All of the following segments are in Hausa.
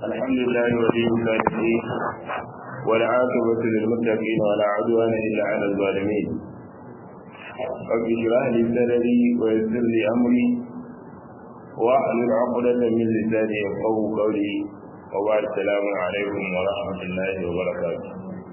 الحمد لله ولي الصالحين والعاقبة للمتقين ولا عدوان إلا على الظالمين رب اشرح لي صدري ويسر لي أمري واحلل عقدة من لساني يفقهوا قولي وبعد السلام عليكم ورحمة الله وبركاته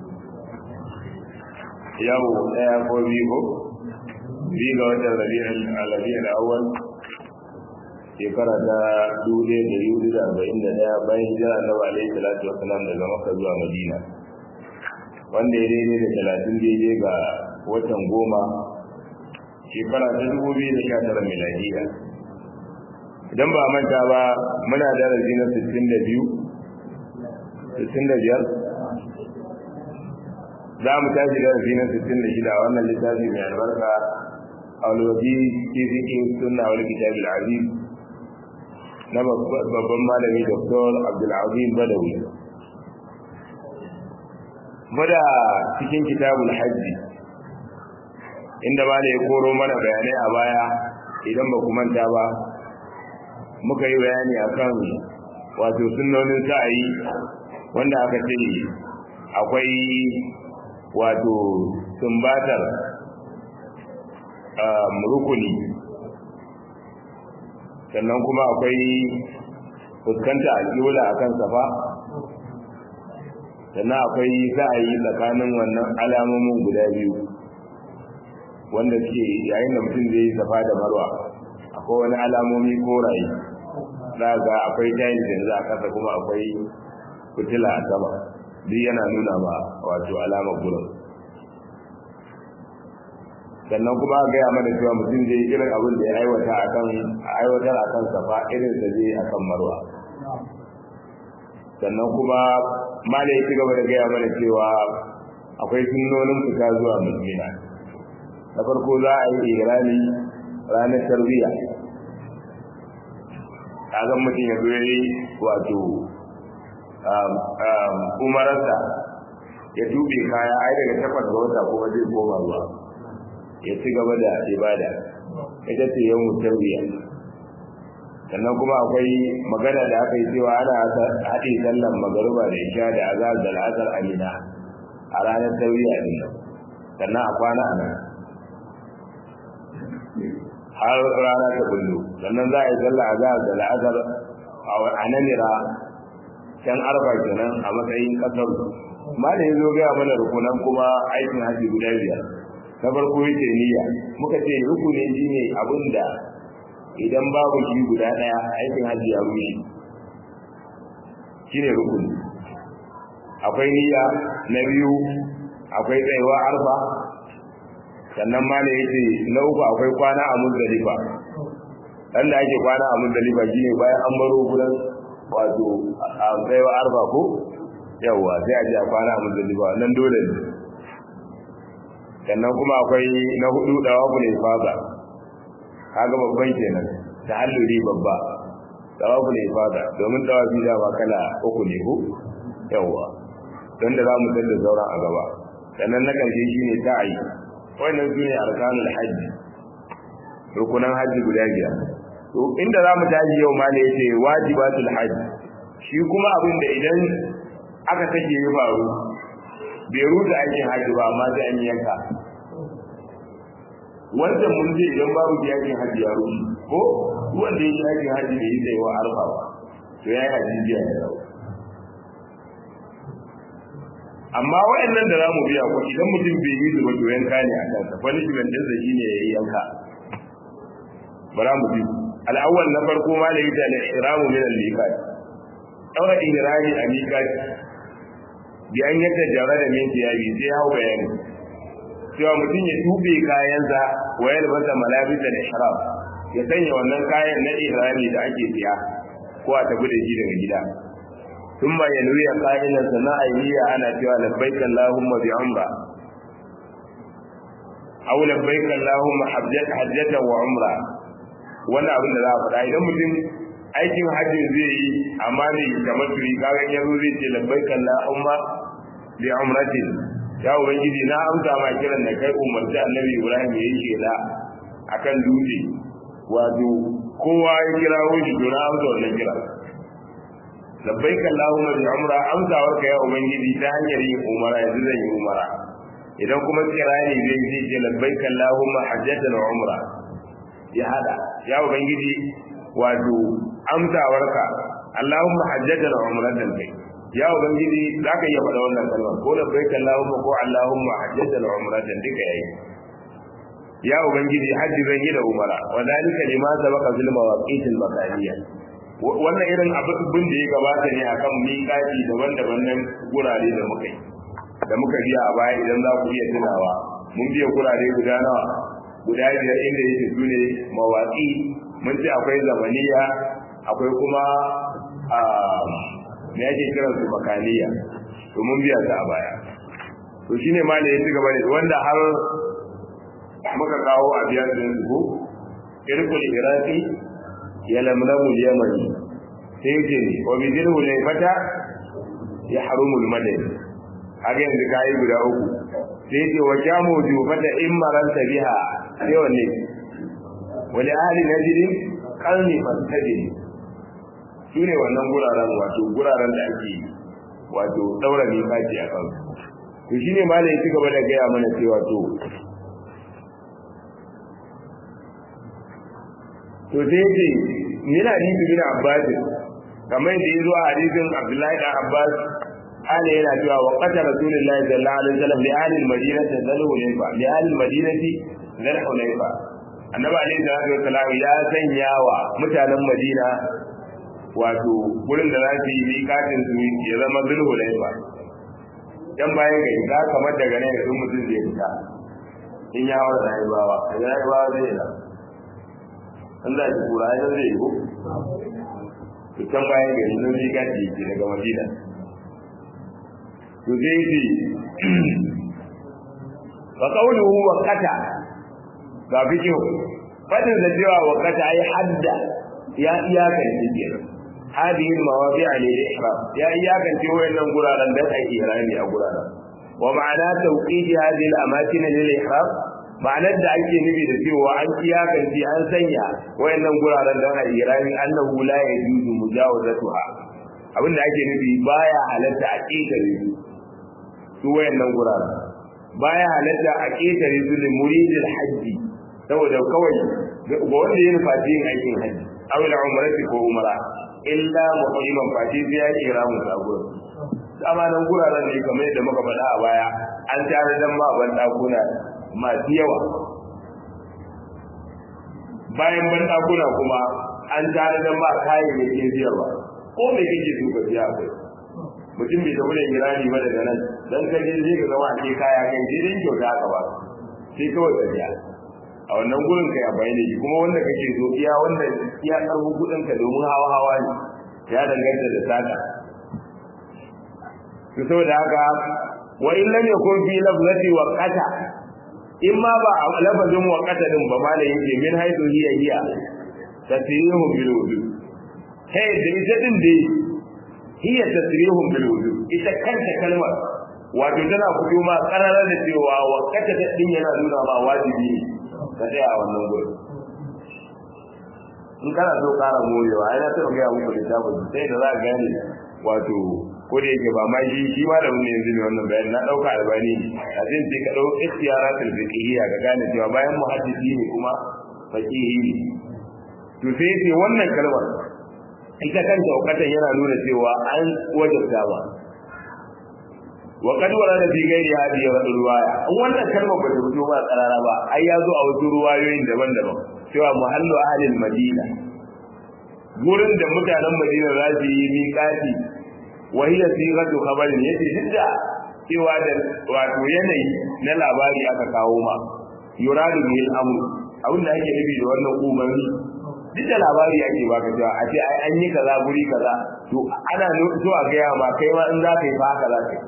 yau ɗaya ko biyu ko biyu ga watan rabi'ul awwal shekara ta dubu ɗaya da yudu da arba'in da ɗaya bayan hijira annabi alaihi salatu wasalam daga makka zuwa madina wanda ya daidai da talatin daidai ga watan goma shekara ta dubu biyu da sha tara miladiya idan ba manta ba muna darasi na sittin da biyu sittin da biyar za mu tashi darasi na sittin da shida wannan littafi mai albarka alwaji fi fiƙin sunna wani kitab al-aziz na babban malami dr abdulazim badawi muna cikin kitabul hajji inda ma ya koro mana bayanai a baya idan ba ku manta ba muka yi bayani akan wato sunnonin sa'ayi wanda aka ce akwai wato sumbatar rukuni sannan kuma akwai fuskanta alƙiwula a kan safa sannan akwai sa'ayi tsakanin wannan alamomin guda biyu wanda suke yayin da mutum zai yi safa da marwa akwai wani alamomi koraye za ga akwai tayin da za a kasa kuma akwai fitila a sama duk yana nuna ma wato alamar gurin sannan kuma a gaya mana cewa mutum zai irin abin da ya aiwata akan aiwatar akan safa irin da zai akan marwa sannan kuma mala ya ci gaba da gaya mana cewa akwai sunnonin fita zuwa musulmina na farko za a yi irani ranar tarbiyya kagan mutum ya zo wato umararsa ya tube kaya ai daga takwas ga wata kuma zai koma ruwa ya ci gaba da ibada ita ce yau tarbiya sannan kuma akwai magana da aka yi cewa ana haɗe sallan magaruba da isha da azar da al'asar amina a ranar tarbiya din sannan a kwana a nan har rana ta bullo sannan za a yi sallar azar da al'asar a nanira can arba kenan a matsayin kasar malam ya zo gaya mana rukunan kuma aikin haji guda biyar na farko yake niyya muka ce rukuni shine abin da idan babu shi guda daya aikin haji ya rushe shine rukuni akwai niyya na biyu akwai tsayuwa arfa sannan malam yace na uku akwai kwana a muzdalifa dan da ake kwana a muzdalifa shine bayan an baro gudan wato a tsayuwa arfa ko yawwa sai a ji a kwana a muzdalifa nan dole ne sannan kuma akwai na hudu dawafu ne fada kaga babban kenan ta halluri babba dawafu ne fada domin dawafi da ba kala uku ne ko yawa don da zamu da sauran a gaba sannan na karshe shine sa'i wannan sune arkanul hajji rukunan hajji guda biyar to inda zamu tashi yau ma ne yace wajibatul hajji shi kuma abin da idan aka take ya faru bai rusa aikin haji ba amma sai an yanka wanda mun je idan babu yakin haji ya rushe ko wanda yake aikin haji bai yi tsayawa arfa ba to ya yi haji biya da dawo amma wayannan da zamu biya ko idan mutum bai yi zuba to yanka ne a kansa punishment din sa shine yayi yanka bara mu bi al-awwal na farko ma da yita al-ihramu min al-miqat daura ihrami a miqat bi an yadda jara da min tiyabi sai hau bayani cewa mutum ya tube kayansa wayar masa malabisa da ihram ya sanya wannan kayan na ihrami da ake siya ko a tafi da shi daga gida ثم ينوي قائلا سماء نية أنا cewa لبيك اللهم بعمرة أو لبيك اللهم حجة وعمرة wannan abin da za a faɗa idan mutum aikin hajjin zai yi amma ne kamar turi kaga ya zo zai ce labbaik Allahumma bi umratin ya ubangiji na amsa ma kiran da kai umarci annabi Ibrahim ya yi shela akan dutse wato kowa ya kira shi to na amsa wannan kira labbaik Allahumma bi umra amsawarka ya ubangiji ta hanyar yin umara yanzu zan yi umara idan kuma kirani zai zai ce labbaik Allahumma hajjatan wa umra ya hada ya ubangiji wato amsawarka Allahumma hajjatan wa umratan kai ya ubangiji zaka iya faɗa wannan kalmar ko labbaik Allahumma ko Allahumma hajjatan wa umratan duka yayi ya ubangiji hajji zan yi da umara wa dalika lima sabaqa fil mawaqit al makaniyah wannan irin abin da ya gabata ne akan miƙati daban-daban nan gurare da muka yi da muka biya a baya idan za ku iya tunawa mun biya gurare guda nawa guda biyar inda yake su ne mawaƙi mun ce akwai zamaniya akwai kuma a me yake kiran su makaniya to mun biya ta a baya to shine ma da ya ci gaba da wanda har muka kawo a biyar da yanzu irkul iraqi ya lamlamu yamani sai ce ne wa bidil hulayfata ya harumul madani haka yanzu kayi guda uku sai ce wa jamu jufata in maranta biha sai wanne wani ahli najirin kalni fastajin su ne wannan guraren wato guraren da ake wato daura ne kaji a kansu to shine malai ci gaba da gaya mana cewa to to sai ce min hadisi bin abbas kamar da yazo a hadisin abdullahi dan abbas ana yana cewa wa qata rasulullahi sallallahu alaihi wasallam li ahli al-madinati zal hulayfa li ahli al-madinati zal hulayfa annabi alaihi salatu wasallam ya sanya wa mutanen madina wato gurin da za su yi miƙatin su ya zama zal hulayfa dan bayan ga ita kamar daga nan da mutum zai fita in ya hawa da rayuwa da rayuwa zai yi an za ki kura ya zai yi ko to can bayan gari nan zai gaji ke daga madina to zai ce fa qawluhu wa qata ga bijo fadin da cewa wa qata ai hadda ya iyaka ne ke hadhihi mawadi'a lil ihram ya iyaka ce wayannan guraren da ai ihrami a guraren wa ma'ana tawqidi hadhihi al amakin lil ihram ma'anar da ake nufi da cewa an iyakance an sanya wayannan guraren da ana irani annahu la yajuzu mujawazatuha abin da ake nufi baya halatta a ketare su wayannan guraren baya halatta a ketare su da muridil hajji saboda kawai ga wanda ya nufa yin aikin hajji aw la umrati ko umra illa muhriman fati sai ya kira mu sabuwar dama nan guraren ne kamar yadda muka faɗa a baya an tare dan ma ban dakuna masu yawa bayan bandakuna kuma an tare da ba kayayyakin siyarwa ko me kake so ka siya akwai mutum bai tafi da irani ba daga nan dan ka je zai ka zama a ce kaya kai sai dai kyauta aka ba sai kawai ka siya a wannan gurin kai a bayan shi kuma wanda kake so iya wanda iya karfin kudin ka domin hawa hawa ne ya danganta da sata to saboda haka wa in lam yakun fi lafzati wa qata in ma ba a lafazin waƙata din ba ma da yake min haidu hiya hiya tasrihu bil wudu kai da ita din dai hiya tasrihu bil wudu ita kanta kalmar wato tana fito ma kararar da cewa waƙata ta din yana nuna ma wajibi ne ka tsaya a wannan gurin in kana so ƙara morewa ai na taɓa gaya muku littafin sai da za ka gane wato ko da yake ba ma shi shi ma da mun yanzu ne wannan bayani na dauka albani a zai sai ka dau ikhtiyaratul fiqhiyya ga gane cewa bayan muhaddisi ne kuma faqihi ne to sai sai wannan kalmar ita kanta wakatan yana nuna cewa an wajabta ba wa kad warada fi ghairi hadhihi riwaya an wannan kalmar ba ta fito ba tsarara ba ai ya zo a wasu ruwayoyin daban-daban cewa muhallu ahlil madina gurin da mutanen madina za su yi miƙati wa hiya sigatu khabarin yace dukda cewa da wato yanayi na labari aka kawo ma yuradu bil amr abin da ake nufi da wannan umarni duk da labari ake baka cewa a ce ai an yi kaza guri kaza to ana so a gaya ma kai ma in za ka yi fa haka za ka yi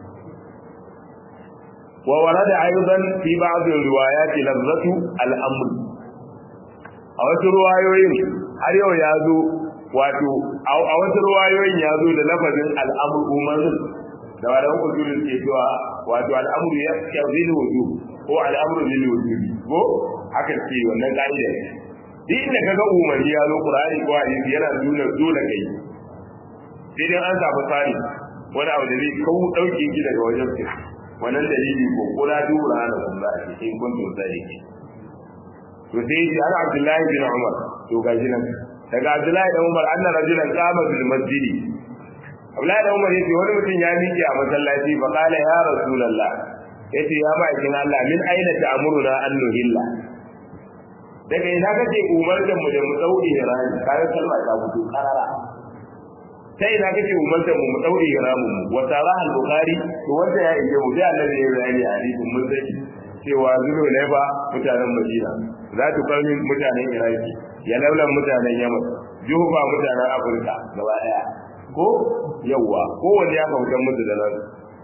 wa warada aidan fi ba'd riwayat lafzatu al-amr a wasu ruwayoyin har yau ya zo wato a wasu ruwayoyin ya zo da lafazin al'amur umarin da wadanda usulun ke cewa wato al'amuru ya kyazil wudu ko al'amuru lil wujud ko haka ce wannan ka'ida ne duk inda kaga umarni ya zo qur'ani ko hadisi yana nuna dole kai sai dai an samu tsari wani abu da zai kawo ɗauke ki daga wajen ki wannan dalili ko kula dubura na kuma a cikin kuntun tsari ki to sai ji ana Abdullahi bin Umar to gaji nan daga Abdullahi bin Umar anna rajulan qama bil masjidi Abdullahi bin Umar yace wani mutum ya miƙe a masallaci fa qala ya rasulullah yace ya ma'aikin Allah min aina ta'muruna an nuhilla daga ina kake umartar mu da mu daure rani kayan kalma ta fito karara ta ina kake umartar mu mu daure ramu mu wa sarah al-bukhari to wanda ya ije mu da Allah ya bayani a hadisin mun sani cewa zulo ne ba mutanen Madina za tu kalmi mutanen Iraki ya laulan mutanen Yaman Juba mutanen Afirka gaba daya ko yawa ko wanda ya kautar musu da nan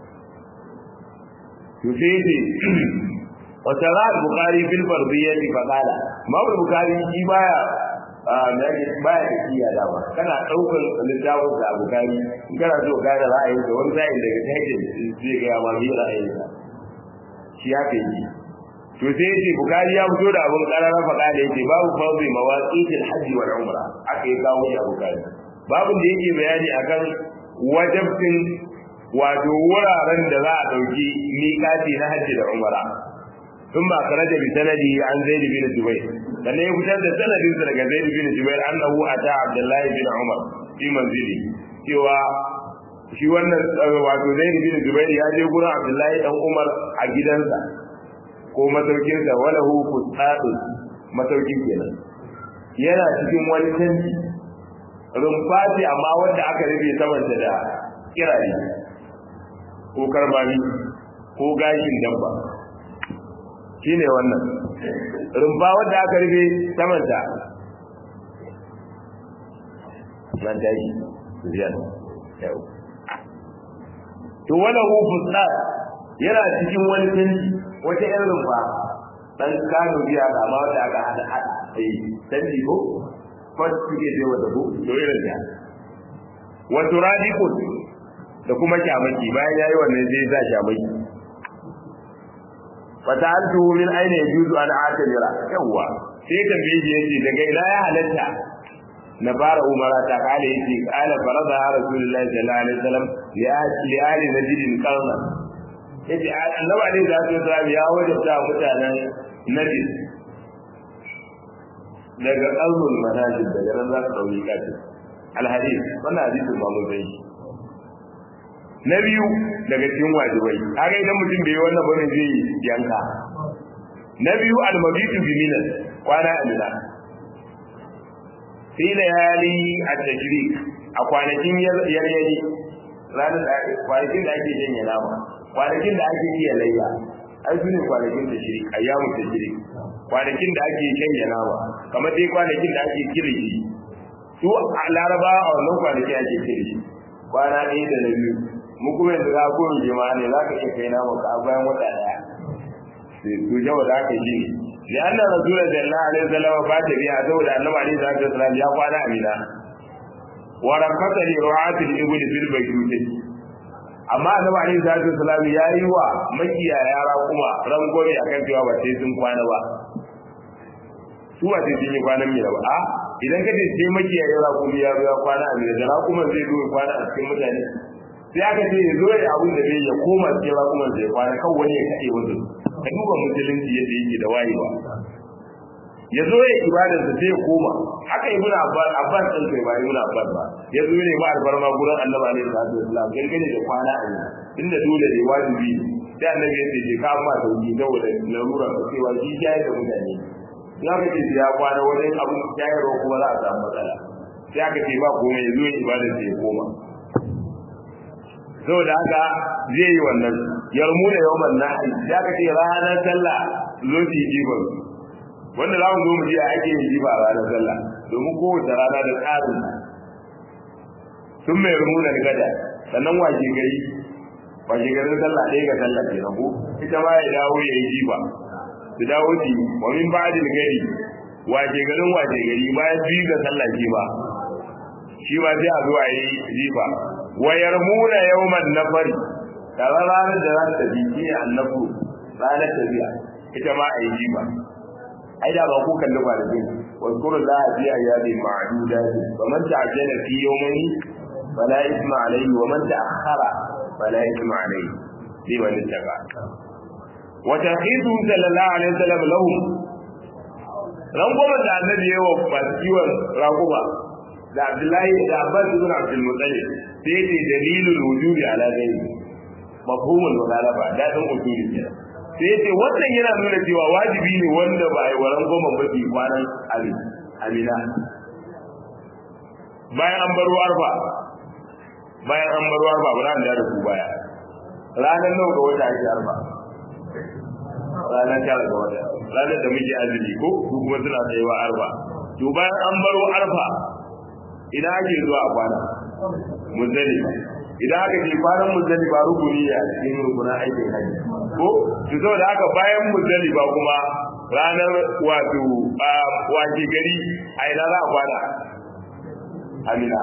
to sai وترى البخاري في الفرضية فقال ما هو البخاري shi baya baya da kiya dama kana daukar littafin da bukari in kana so gane ra'ayin da wani sa'in daga tajin zai ga ma bi ra'ayin sa shi ya kai ji to sai yace bukari ya fito da abun karara faɗa da yace babu fawzi mawaqitil hajji wal umra aka yi kawo shi a bukari babun da yake bayani akan wajibcin wato wuraren da za a dauki miƙati na hajji da umra ثم أخرج بسنده عن زيد بن جبير لأن يفتد سند سنة زيد بن جبير أنه أتى عبد الله بن عمر في منزله سوى shi wannan wato Zaid bin Zubair ya je gurin Abdullahi dan Umar a gidansa ko masaukinsa walahu fustadu masaukin kenan yana cikin wani tanti rumfa ce amma wanda aka rufe samanta da kirare ko karbami ko gashin dabba shi ne wannan rumfa wadda aka rufe samanta nan daji ziyar yau to wani hufus na yana cikin wani tanti wata yan rumfa dan kano biya ga ma wadda aka hada hada sai tanti ko kwas suke zai wata ko to irin da wato radikun da kuma kyamaki bayan yayi wannan zai sa kyamaki fata'altu min aina yajuzu an atamira yawa sai tambaye shi yace daga ina ya halatta na fara umara ta kale yace qala farada rasulullahi sallallahu alaihi wasallam li ali najdin qarna yace annabi alaihi salatu wasallam ya wajabta mutanen najd daga qalbul manajid daga nan za su dauki kace alhadith wannan hadisin ba mun bai na biyu daga cikin wajibai kaga idan mutum bai yi wannan bane zai yanka na biyu almabitu bi minan kwana amina fi layali at-tajrik a kwanakin yaryari ranar da kwanakin da ake janye nama kwanakin da ake iya layya ai su ne kwanakin da shiri ayyamu tajrik kwanakin da ake janye nama kamar dai kwanakin da ake kirki su a laraba a wannan kwanakin ake kirki kwana ɗaya da na biyu mu kuma yanzu za ko jama'a ne za ka iya kai naman ka bayan wata daya to jawa da aka yi ne anna rasulullah sallallahu alaihi wasallam ba ta biya saboda annabi alaihi salatu wasallam ya kwana a mina wa rakata li ru'ati al-ibli fil bayyut amma annabi alaihi salatu wasallam ya yi wa makiyaya kuma rangwame akan cewa ba sai sun kwana ba su ba sai sun yi kwanan mina ba a idan ka ce sai makiyaya raƙumi ya zo ya kwana a mina da raƙuman zai zo ya kwana a cikin mutane sai aka ce ya zo ya abin da zai ya koma cikin rakuman zai kwana kan wani ya kaɗe wasu ka duba musulunci yadda yake da wayewa ya zo ya ibadarsa sai ya koma haka ibn abbas abbas din kai ba ibn abbas ba ya zo ne ba albarma gurin annabi alaihi salatu wasallam gangane da kwana a yau inda dole ne wajibi sai annabi ya ce ka amma sauki saboda larura ka cewa shi ya da mutane in aka ce ya kwana wajen abin shayarwa kuma za a samu matsala sai aka ce ba komai ya zo ya ibadarsa ya koma saboda haka zai yi wannan yarmu da yawan nahi ya ka ce ranar sallah zo su yi jiban wanda za mu zo mu ji a ake yin jiba ranar sallah domin kowace rana da tsarin sun mai yarmu da gada sannan washe gari washe garin sallah ɗaya ga sallah ke ko ita ma ya dawo ya yi jiba su dawo ji wa min ba'dil gari washe garin washe gari bayan biyu ga sallah shi ba shi ma sai a zo a yi jiba wa yarmuna yawman nafari kaza ranar da za ta bi shi annabu ranar tafiya ita ma a yi jiba ai da ba ku kalli ba da bin واذكروا الله في أيام معدودات فمن تعجل في يومين fala isma alayhi wa man ta'akhkhara fala isma alayhi liman ittaqa wa taqidu sallallahu alaihi wasallam lahum rangwamar da annabi ya wa masu kiwon raguba da abdullahi da abbas ibn abdul muttalib sai ne dalilul wujudi ala ghairi mafhumul mukhalafa dadin usuli kenan sai ce wannan yana nuna cewa wajibi ne wanda ba ai waran goma ba bi kwanan ali amina bayan an baro arfa bayan an baro arfa ba za mu da ku baya ranar nawa ga wata ake arfa ranar tara ga wata ranar da muke azumi ko su kuma suna tsayewa arfa to bayan an baro arfa ina ake zuwa a kwana muzdalifa idan aka ce kwanan muzdalifa rukuni ya cikin rukunan aikin haji ko to saboda haka bayan muzdalifa kuma ranar wato wace gari a ina za a kwana amina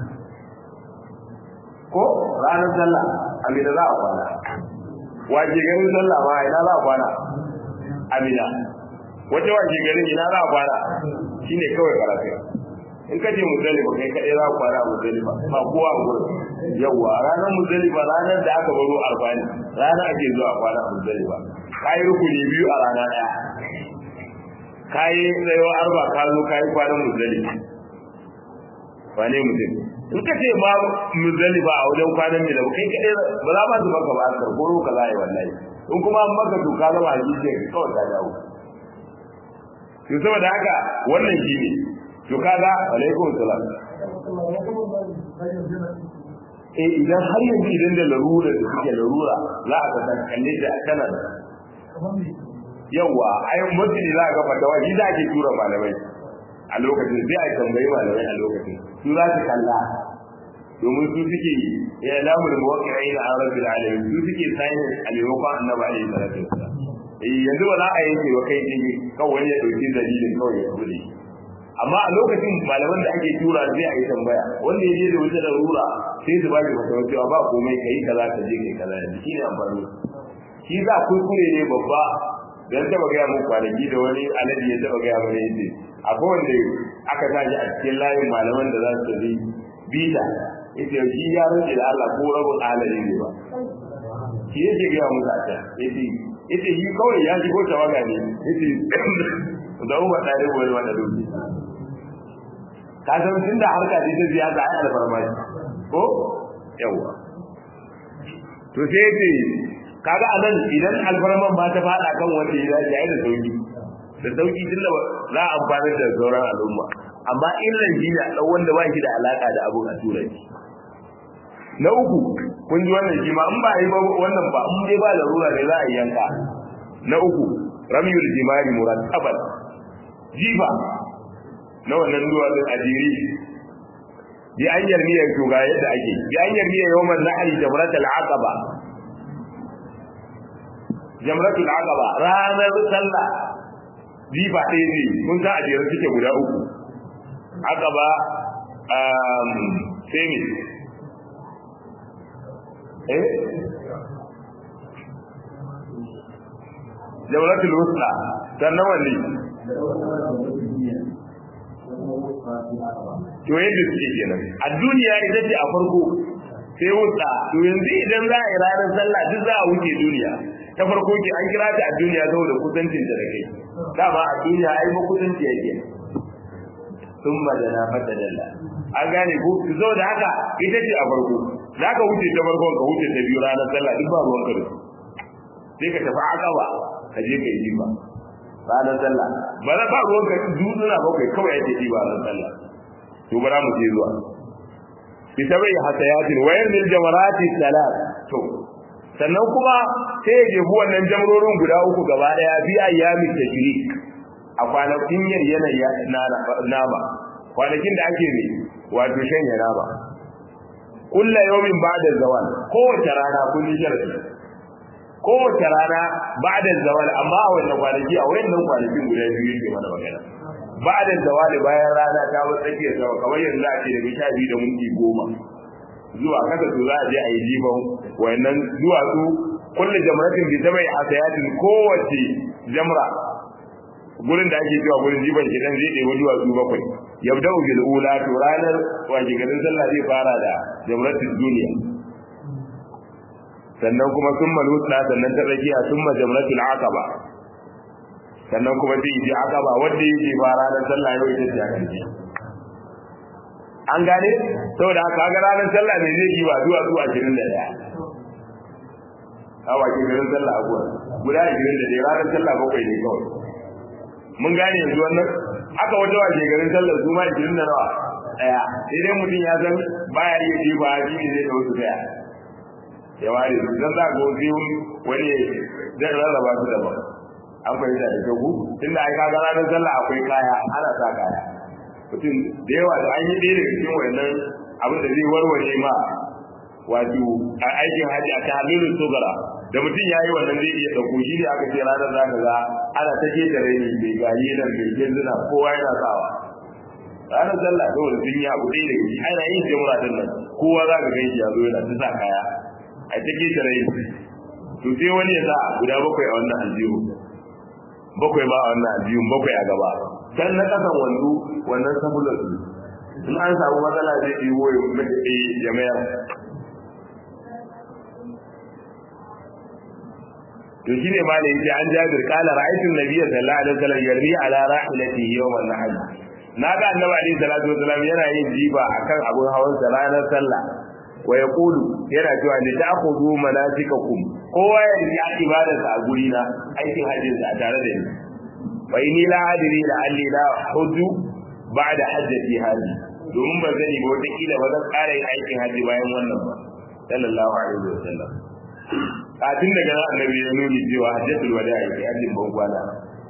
ko ranar sallah amina za a kwana wace garin sallah ma a ina za a kwana amina wace wace garin ina za a kwana shine kawai karatu in ka ce muzdalifa kai kaɗai za ku kwana a muzdalifa ba kowa a gurin yawwa ranar muzdalifa ranar da aka baro arba'in ranar ake zuwa kwana a muzdalifa ka yi rukuni biyu a rana ɗaya ka yi tsayuwa arba ka zo ka yi kwanan muzdalifa ba ne mutum in ka ce ma muzdalifa a wajen kwanan mai da kai kaɗai ba za ma su maka ba a ko ka za a yi wallahi in kuma an maka to ka zama a jijiyar kawai ka dawo to saboda haka wannan shi ne to kaga alaikum salam eh idan har yanzu idan da larura da suke larura za a ga kalle da kana yawa ai mutum za a ga fatawa shi za ke tura malamai a lokacin sai a tambayi malamai a lokacin su za su kalla domin su suke ya lamu da mawaƙi'ai na an rabbil alamin su suke sayin a maimakon annabi alaihi salatu wasalam eh yanzu ba za a yanke wa kai ne kawai ya dauki dalilin kawai ya bude amma a lokacin malaman da ake tura sai a yi tambaya wanda ya je da wata larura sai su ba shi fatawa cewa ba komai kai kaza ka je kai kaza yanzu shine amfani shi za kuskure ne babba dan taba gaya mun kwanaki da wani alade ya taba gaya mana yace akwai wanda aka tashi a cikin layin malaman da za su tafi bita yace shi ya rage da Allah ko rabin alade ne ba shi yake gaya musu a can yace yace shi kawai ya shigo tawaga ne yace da umma tare wani wanda doki ka san tun da harka ce ta siyasa ai alfarma ko yawa to sai ce kaga anan idan alfarman ba ta fada kan wanda ya dace ai da sauki da sauki tunda za a amfani da sauran al'umma amma illan shi ne dan wanda ba shi da alaka da abun a turanci na uku kun ji wannan shi ma in ba yi ba wannan ba in dai ba larura ne za a yi yanka na uku ramyul jimari murattaban jifa na wannan duwatsun a jiri bi an yarmiyar shuga yadda ake bi an yarmiyar yawan nahari jamratul aqaba jamratul aqaba ranar sallah jifa ɗaya ne mun san a jere suke guda uku aqaba sai ne eh jamratul wusta sannan wanne to yadda suke kenan a duniya ita ce a farko sai wuta to yanzu idan za a yi ranar sallah duk za a wuce duniya ta farko ke an kira ta a duniya saboda kusancin da kai dama a duniya ai ba kusanci yake sun madana fata dalla an gane ko su zo da haka ita ce a farko za ka wuce ta farko ka wuce ta biyu ranar sallah duk ba ruwan ka sai ka tafi akaba ka je ka yi ba ranar sallah ba za ba ruwan ka dutsuna bakwai kawai ake yi ba ranar sallah to bara mu je zuwa bi tabai hasayatin wayar lil jamarati salat to sannan kuma sai ya jefu wannan jamrorin guda uku gaba daya bi ayyami tashrik a kwanakin yanayi nama kwanakin da ake ne wato shanya nama kullu yawmin ba'da zawal kowace rana kun yi sharadi kowace rana ba'da zawal amma a wannan kwanaki a wayannan kwanakin guda biyu yake mana magana ba'da zawali bayan rana ta bar tsakiyar sama kamar yanzu a ce daga sha biyu da minti goma zuwa kasa to za a je a yi jifan wayannan duwatsu kullu jamratin bi tabai hasayatin kowace jamra gurin da ake cewa gurin jifan gidan zai ɗebi duwatsu bakwai yabda'u bil ula to ranar waje garin sallah zai fara da jamratul duniya sannan kuma summa lutsa sannan ta tsakiya summa jamratul aqaba sannan kuma zai yi aqaba wanda yake ba ranar sallah yau ita ce a karshe an gane saboda haka ga ranar sallah ne zai yi ba zuwa zuwa 21 a waje garin sallah a guwa guda 21 ranar sallah bakwai ne kawai mun gane yanzu wannan aka wata waje garin sallar su ma 20 da nawa daya sai dai mutum ya san baya iya ji ba ji ne zai da wasu daya ya ware su dan za ga wasu wani zai rarraba su daban an fahimta da kyau tunda ai kaga ranar sallah akwai kaya ana sa kaya mutum da yawa da an yi ɗaya daga cikin wannan abin da zai warware ma wato a aikin haji a ta halilin sogara da mutum ya yi wannan zai iya ɗauko shi ne aka ce ranar za ka za ana ta ke tare ne mai gayi nan mai genzuna kowa yana sawa ranar sallah saboda sun yi abu ɗaya daga ciki ana yin jamura din nan kowa za ka gan shi ya zo yana ta sa kaya a ta ke tare ne to sai wani ya sa guda bakwai a wannan aljihu bakwai ba a wannan aljihun bakwai a gaba can na kasan wanzu wannan sabulan su in an samu matsala zai ɗiwo ya mayar to shi ne malai yace an jabir kala ra'aytu nabiyya sallallahu alaihi wasallam yarmi ala rahilatihi yawm an-nahr na ga annabi alaihi salatu wasallam yana yin jiba akan abun hawan sa ranar sallah wa yaqulu yana cewa ni ta'khudhu manasikakum kowa ya yi ibadarsa a guri na aikin hajjin sa tare da ni wa inni la adri la alli la hujju ba'da hajjati hadi domin ban sani ba wata kila ba zan ƙara yin aikin hajji bayan wannan ba sallallahu alaihi wasallam kafin daga nan annabi ya nuni cewa hajjatul wada yake hajjin ban kwana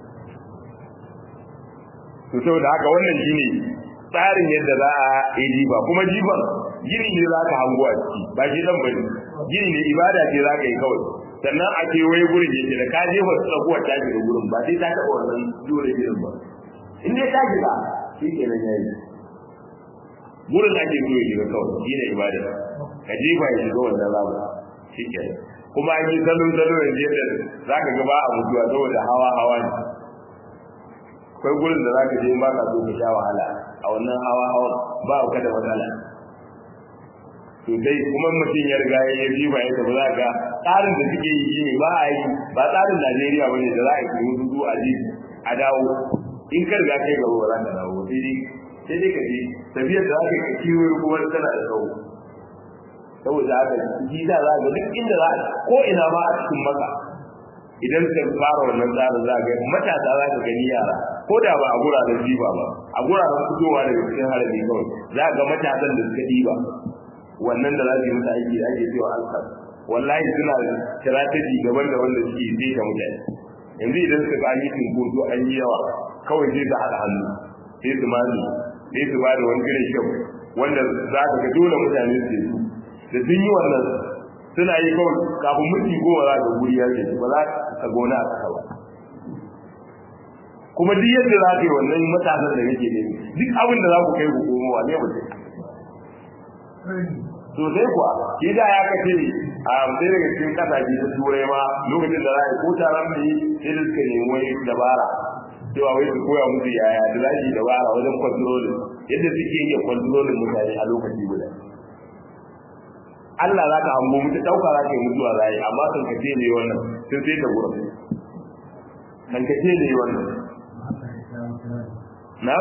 to saboda haka wannan shine tsarin yadda za a yi jiba kuma jiban gini ne za ka hango a ciki ba shi dan bane gini ne ibada ce za ka yi kawai sannan a kewaye gurin yake da ka jefa tsakuwar ta shiga gurin ba sai ta taɓa wannan dole ginin ba in dai ta shiga shi kenan ya yi gurin ake so ya shiga kawai shi ne ibada ka jefa ya shiga wannan ramu shi kenan kuma an yi salo salo yanzu yadda za ka ga ba a mutuwa saboda hawa hawa ne akwai gurin da za ka je ba ka so ka sha wahala a wannan hawa hawa ba ka da matsala to dai kuma mutum ya riga ya yi ba ya tafi za ka tsarin da suke yi shine ba a yi ba tsarin Najeriya bane da za a yi hudu a ji a dawo in ka riga kai gaba ba za ka dawo sai dai sai dai ka je tafiyar da za ka yi kiwo kuma tana da tsawo saboda haka shi da za ga duk inda za ko ina ba a cikin maka idan ka fara wannan tsarin za ga matasa za ka gani yara ko da ba a guraren jiba ba a guraren fitowa daga cikin harami kawai za ga matasan da suka ɗiba wannan da za su yi mata aiki da ake cewa alkar wallahi suna strategy daban da wanda suke yi ta mutane yanzu idan suka ga yi tunkoso an yi yawa kawai sai su haɗa hannu sai su mani sai su ba da wani irin kyau wanda za ka ga dole mutane su yi da sun yi wannan suna yi kawai kafin minti goma za ka guri ya ce ba za ka gona a kasa ba kuma duk yadda za ka yi wannan matasan da kake nemi duk abin da za ku kai ku komowa ne mutum sosai kuwa shi da ya kace a sai daga cikin kasashe ta turai ma lokacin da za a ko taron da yi sai da suka nemi wani dabara cewa wai su koya musu yaya da za su yi dabara wajen kwantrolin yadda suke iya kwantrolin mutane a lokaci guda Allah za ka hango mutu ɗauka za ka yi mutuwa za yi amma kan kace ne wannan sun sai ta gurin kan kace ne wannan na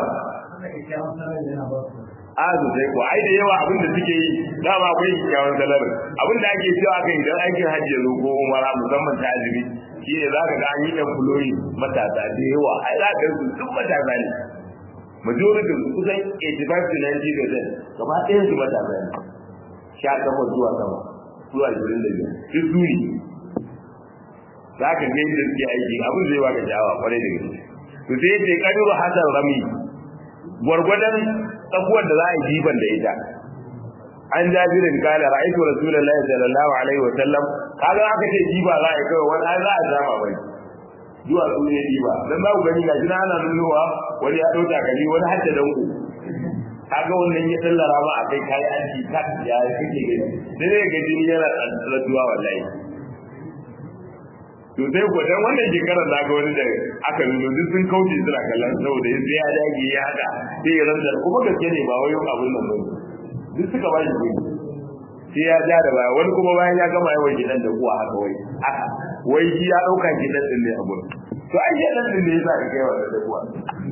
azu sai ko ai da yawa abin da suke yi dama akwai kyakkyawan salar abin da ake cewa kan idan aikin hajji zo ko umara musamman ta azumi shi ne za ka ga an yi ɗan fuloyi matasa da yawa ai za ka su duk matasa ne majority kusan 85 to 90 percent gaba ɗayan su matasa ne sha takwas zuwa sama zuwa ashirin da biyar duk su ne za ka ga yadda suke aiki abin zai baka sha'awa kwarai da gaske to sai ce kadiru hasan rami gwargwadon tsakuwar da za a yi jiban da ita an jabirin kala ra'aytu rasulullahi sallallahu alaihi wa sallam kaga aka ce jiba za a yi kawai wani za a zama bai zuwa su ne jiba dan za ku gani gashi na ana nunowa wani ya dauka kali wani har da danko kaga wannan ya sallara ma a kai kai aiki ta ya kake gani sai dai ga jini yana tsantsatuwa wallahi to sai ko dan wannan shekarar na ga wani da aka nuno duk sun kauce suna kallon saboda sai ya dage ya haka sai ya rantsa kuma gaske ne ba wai abun nan ba duk suka ba shi kuɗi sai ya ja da baya wani kuma bayan ya gama yawan gidan da kuwa haka wai haka wai shi ya ɗauka gidan din ne a gurin to ai gidan din ne yasa ka kai wa da kuwa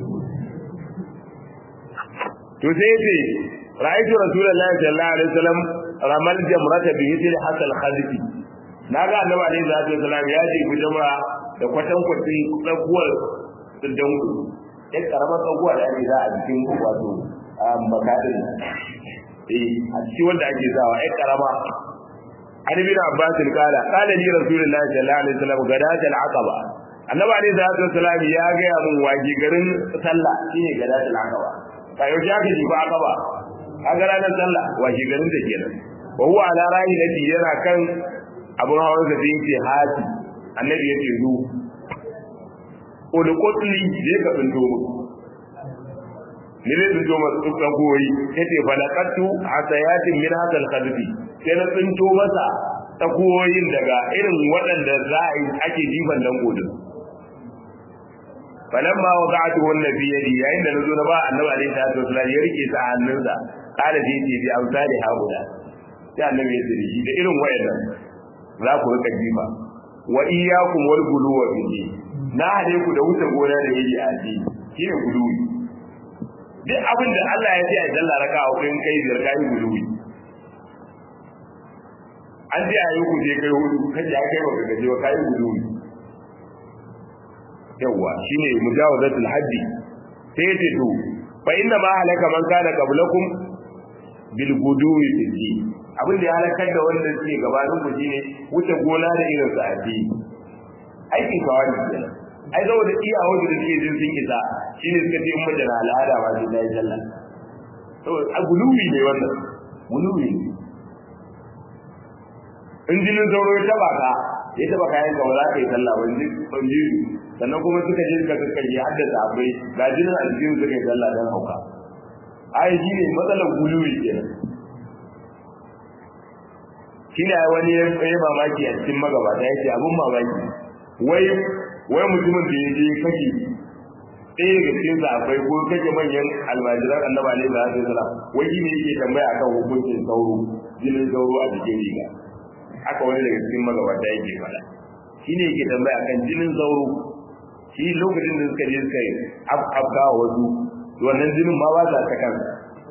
to sai yace ra'aytu rasulullahi sallallahu alaihi wasallam ramal jamrata bi yadi hasal khalifi naga annabi alaihi salatu wasallam ya ce ku jama'a da kwatan kwatin tsakuwar dan ku ɗan karamar tsakuwa da ake za a jikin wato makadin eh a cikin wanda ake sawa ɗan karama an bin abbas kala kala ni rasulullahi sallallahu alaihi wasallam gadat al-aqaba annabi alaihi salatu wasallam ya ga mun waji garin sallah shine gadat al-aqaba ka yau ya ji ba aqaba kaga ranar sallah waji garin da kenan wa huwa ala rayi lati yana kan abun hawan da yake hati annabi ya ce zu ulqutli je ka tsinto mu ni ne tsinto masu dukkan goyi yace falaqatu hasayatin min hadal khadfi sai na tsinto masa takuwoyin daga irin waɗanda za a yi ake jifan dan godin falamma wada'tu wannan fi yadi yayin da nazo na ba annabi alaihi salatu wasallam ya rike sa hannunsa kada da yake bi amsali haula sai annabi ya tsiri da irin wayannan za ku rika jifa wa iyyakum wal guluwa bihi na hade ku da wuce gona da yayi a addini shine guluwi duk abin da Allah ya ce a dalla raka a wurin kai biyar kai guluwi an ce a yi ku je kai hudu kaje ya kai baka gaje ba kai guluwi yawa shine mujawazatul haddi sai ya ce to fa inna ma halaka man kana qablakum bil guduwi fi abin da ya halakar da wanda suke gabanin ku shine wuce gona da irin sa addini aikin kawai kenan ai zama da iya wanda da suke jin sun isa shine suka ce in mace na al'ada ma sai ta yi sallah to a guluwi ne wannan guluwi ne in jinin sauro ya taba ka ya taba kayan ka ba za ka yi sallah ba ji ban ji sannan kuma suka je suka kakkarye haddasa abai ga jinin a jikin suka yi sallah don hauka ai shi ne matsalar guluwi kenan shi ne wani ya yi mamaki a cikin magabata ya ce abin mamaki wai wai mutumin da ya je kake ɗaya daga cikin akwai ko kake manyan almajiran annaba alaihi salatu wasalam wai shi ne yake tambaya akan hukuncin sauro jinin sauro a cikin riga haka wani daga cikin magabata yake faɗa shi ne yake tambaya akan jinin sauro shi lokacin da suka je suka yi afkawa wasu wannan jinin ma ba sa ta kansa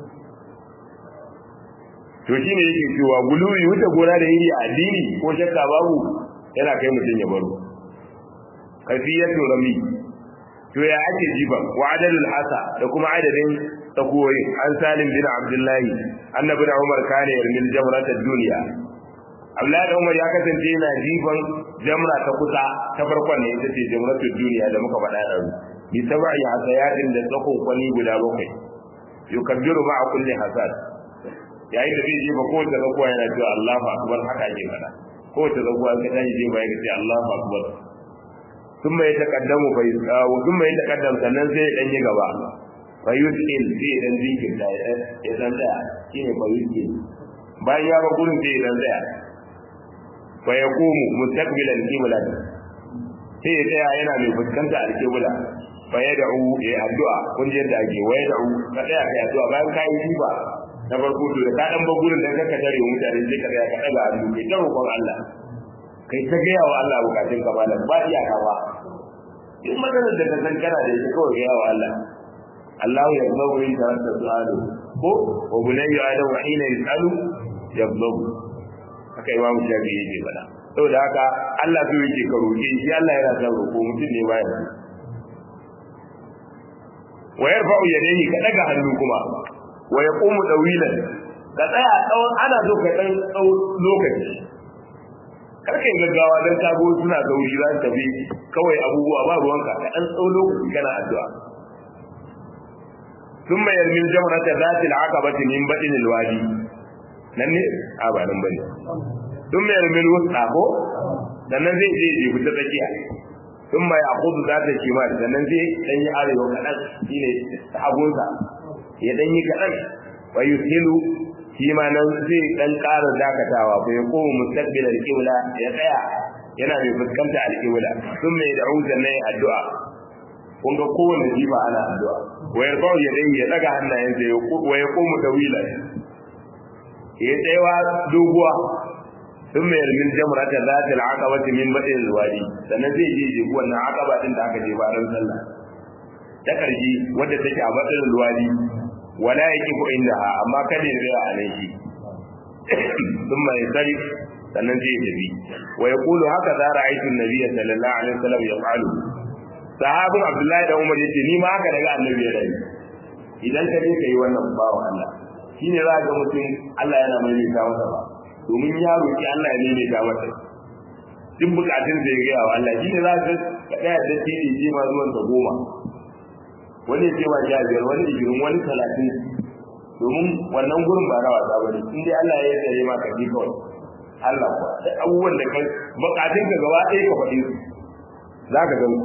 to shi ne yake cewa guluwi wuce gona da yiri a addini ko shakka babu yana kai mutum ya baro kafiyatu rami to ya ake jiba wa adadul hasa da kuma adadin tsakoyi an salim bin abdullahi annabi da umar kana yarmil jamratad duniya abdullahi da umar ya kasance yana jifan jamra ta kusa ta farkon ne ita ce jamratud duniya da muka faɗa da bi sab'i hasayatin da tsakon kwani guda bakwai yukabbiru ma'a kulli hasad yayin da zai jefa kowace zakuwa yana cewa Allahu akbar haka ake faɗa kowace zakuwa ka tashi jefa ya ce Allahu akbar ثم يتقدم فيسقى ثم يتقدم sannan sai ya danyi gaba fa yusil sai dan zikin da ya dan tsaya shine fa yusil bayan ya ba gurin sai ya dan tsaya fa yaqumu mustaqbilan qiblat sai ya tsaya yana mai fuskanta alqibla fa yad'u ya addu'a kun ji yadda ake wa yad'u ka tsaya kai addu'a bayan kai jiba na farko to da ka dan ba gurin da kaka tare mutane sai ka tsaya ka daga hannu kai ta roƙon Allah kai ta gaya wa Allah bukatun ka malam ba iyaka ba in maganar da ka san kana da ita kawai gaya wa Allah Allahu ya zama yin tarasta su'alu ko wa bunayya adamu hina yasalu yablagu haka imam shafi yake faɗa saboda haka Allah so yake ka roƙe shi Allah yana son roƙo mutum ne baya wa yarfa'u yadayhi ka daga hannu kuma wa yaqumu dawilan ka tsaya tsawon ana so ka dan tsawon lokaci karkai gaggawa don kago suna sauri za su tafi kawai abubuwa ba ruwanka ka ɗan tsau lokaci kana addu'a sun mayar min jamrata zati al'aqabati min badin alwadi nan ne a ba nan bane sun mayar min wusta ko sannan zai je je fita tsakiya sun mai akudu za ta kima sannan zai dan yi arewa kaɗan shine hagunsa ya dan yi kaɗan wa yusilu shi ma nan zai dan ƙara dakatawa ko ya koma mustaqbilal qibla ya tsaya yana mai fuskanta alƙibla sun mai da uzan nan addu'a kun ga kowanne jifa ana addu'a wa yarfa'u yadayhi ya daga hannayensa ya wa yaqumu tawilan ya tsayawa doguwa sun mai yarmin jamrata zata al'aqabati min badin alwadi sannan zai je je wannan aqaba din da aka je ba ran sallah ta karji wanda take a badin alwadi wala yaqifu indaha amma kada ya tsaya a nan shi ثم ينصرف sannan zai tafi wa yaqulu haka za ra'aytu an-nabiyya sallallahu alaihi wasallam yaf'alu sahabin abdullahi da umar yace ni ma haka daga annabi ya rayu idan ka je kai wannan bawo Allah shine za ga mutum Allah yana mai ta masa ba domin ya roki Allah ya ne ta masa duk bukatun da ya ga wa Allah shine za ka ka daya da tiri ji ma zuwan ta goma wani ya ce wa jabiyar wani igirin wani talatin domin wannan gurin ba na wasa bane in dai Allah ya tsare ma ka ji kawai Allah kuwa da abubuwan da kai bukatun ka gaba ɗaya ka faɗi su za ka gan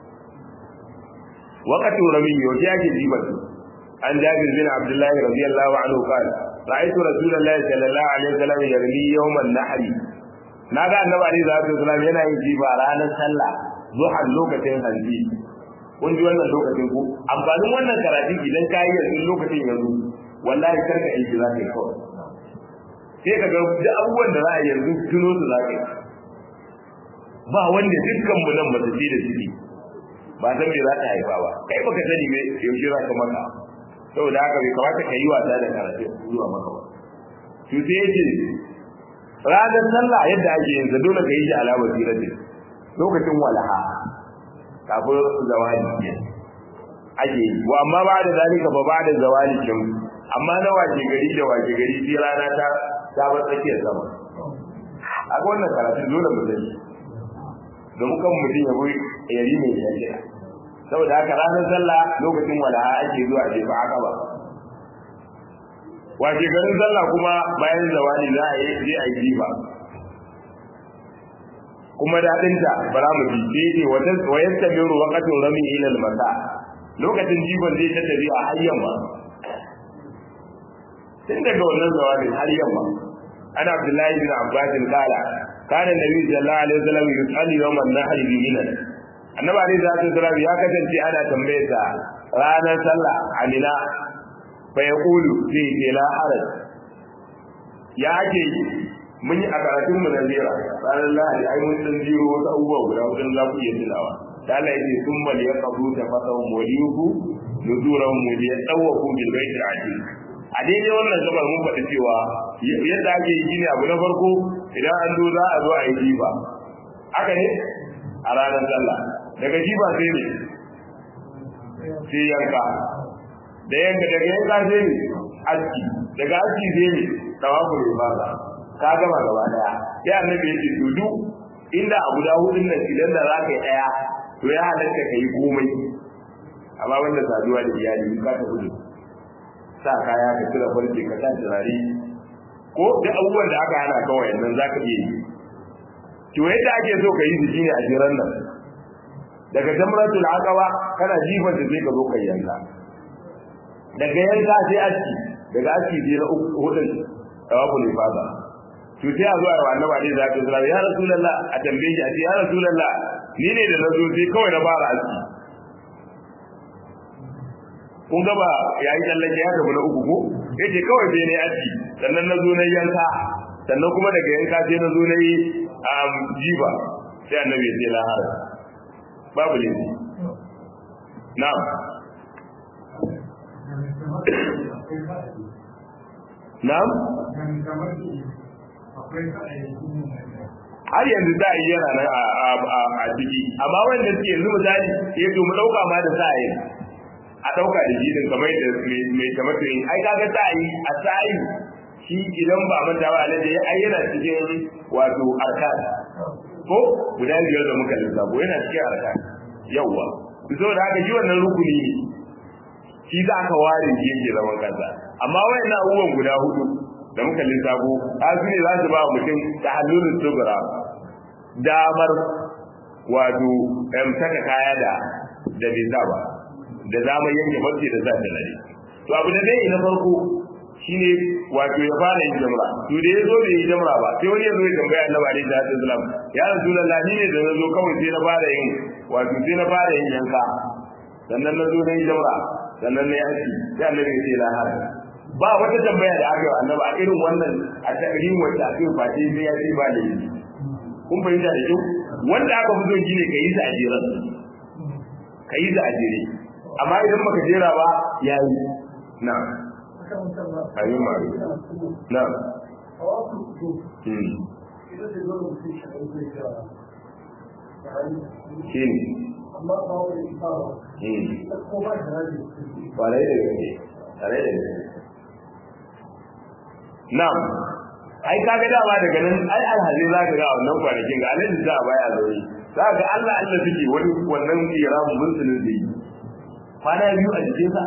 وقت رمي وجاء جيبا عن جابر بن عبد الله رضي الله عنه قال رأيت رسول الله صلى الله عليه وسلم يرمي يوم النحر ناغا النبي عليه الصلاة والسلام yana yin jiba ranar sallah zuwa lokacin hanji kun ji wannan lokacin ku amfanin wannan karatu idan ka yi yanzu lokacin yanzu wallahi karka aiki za ka yi kawai sai ka ga duk abubuwan da za a yanzu tuno su za ka yi ba wanda dukkan mu nan ba su da su ba san me za ta haifa ba kai baka sani me yaushe za ka maka saboda haka bai kamata ka yi wasa da karatu zuwa maka ba to sai yace ranar sallah yadda ake yin sa dole ka yi shi ala basirati lokacin walaha kafin zawali ake yi wa amma ba da zalika ba ba da zawali kin amma na wace gari da wace gari sai rana ta ta bar tsakiyar sama a wannan karatu dole mu sani don kan mutum ya bai yari mai shari'a saboda haka ranar sallah lokacin wala'a ake zuwa jefa haka ba wace garin sallah kuma bayan zawali za a yi je a yi jifa kuma daɗinta bara mu ji ce wata wayar tabiru waqatin rami ila al-masa lokacin jifan zai ta tafi a har yamma tun daga wannan zawalin har yamma ana abdullahi bin abbas kala kana nabi sallallahu alaihi wasallam yusali yawm an-nahr bi mina annabi alaihi salatu wasallam ya kasance ana tambaye sa ranar sallah amina fa yaqulu fi la haraj ya ake mun yi a karatun mu na zira ranar lahadi ai mun san jiro wasu abubuwa guda wajen za ku iya tunawa da Allah ya ce sun bal ya kabu ta fasahu waliyuhu nuzuran mu ya tsawaku bil baitil atiq a daidai wannan gabar mun faɗi cewa yadda ake yi ne abu na farko idan an zo za a zo a yi jiba haka ne a ranar sallah daga jiba sai ne sai yanka da yanka daga yanka sai ne aski daga aski sai ne tawafu ne ba ka gama gaba daya sai annabi ya ce to duk inda a guda hudun nan idan da za ka yi daya to ya halatta ka yi komai amma wanda saduwa da iyali ka ta hudu sa kaya ka cire farce ka sa turare ko duk abubuwan da aka hana kawai nan za ka iya yi to yadda ake so ka yi su shine a jiran nan daga jamratul aqaba kana jifan da sai ka zo kai yanka daga yanka sai aski daga aski sai na hudun tawabul ifada to sai a zo a yi annabi alaihi salatu wasallam ya rasulullah a tambaye shi a ce ya rasulullah ni ne da na zo sai kawai na fara aski kun ga ba yayi tsallake ya tafi na uku ko yace kawai sai ne aski sannan na zo na yanka sannan kuma daga yanka sai na zo na yi jiba sai annabi ya ce la haraj babu ne na'am na'am har yanzu za a yi yana nan a ciki amma wanda suke yanzu misali ya to mu dauka ma da sa'a yi a dauka da jidin kamar da mai tamatin ai kaga sa'i a sa'i shi idan ba manta ba alaji ya ayyana cikin wato arkan ko guda biyar da muka lissafo yana cikin arkan yawwa saboda haka shi wannan rukuni ne shi za ka ware shi yake zaman kansa amma wayannan abubuwan guda hudu da muka lissafo a su ne za su ba mutum ta hannun sugura damar wato em saka kaya da da bai sa ba da zamar yanke barci da sa ta nare to abu da dai na farko shine wato ya fara yin jamra to da ya zo bai yi jamra ba sai wani ya zo ya tambaya annabi alaihi salatu wasalam ya rasulullah ni ne da na zo kawai sai na fara yin wato sai na fara yin yanka sannan na zo na yi jamra sannan na yi aski sai annabi ya ce la har ba wata tambaya da aka yi annabi a irin wannan a takrim wacce aka yi face sai ya ce ba da yi kun fahimta da kyau wanda aka fi son shine ka yi sa a jeran ka yi sa a jere amma idan baka jera ba ya yi na ayyun ma'aru na shi ne kwarai da gaske kwarai da gaske na ai kaga dama daga nan ai alhaji za ka ga a wannan kwanakin ga alhaji za a baya zaune za ka ga Allah Allah suke wani wannan kira musulun da yi kwana biyu a jikinsa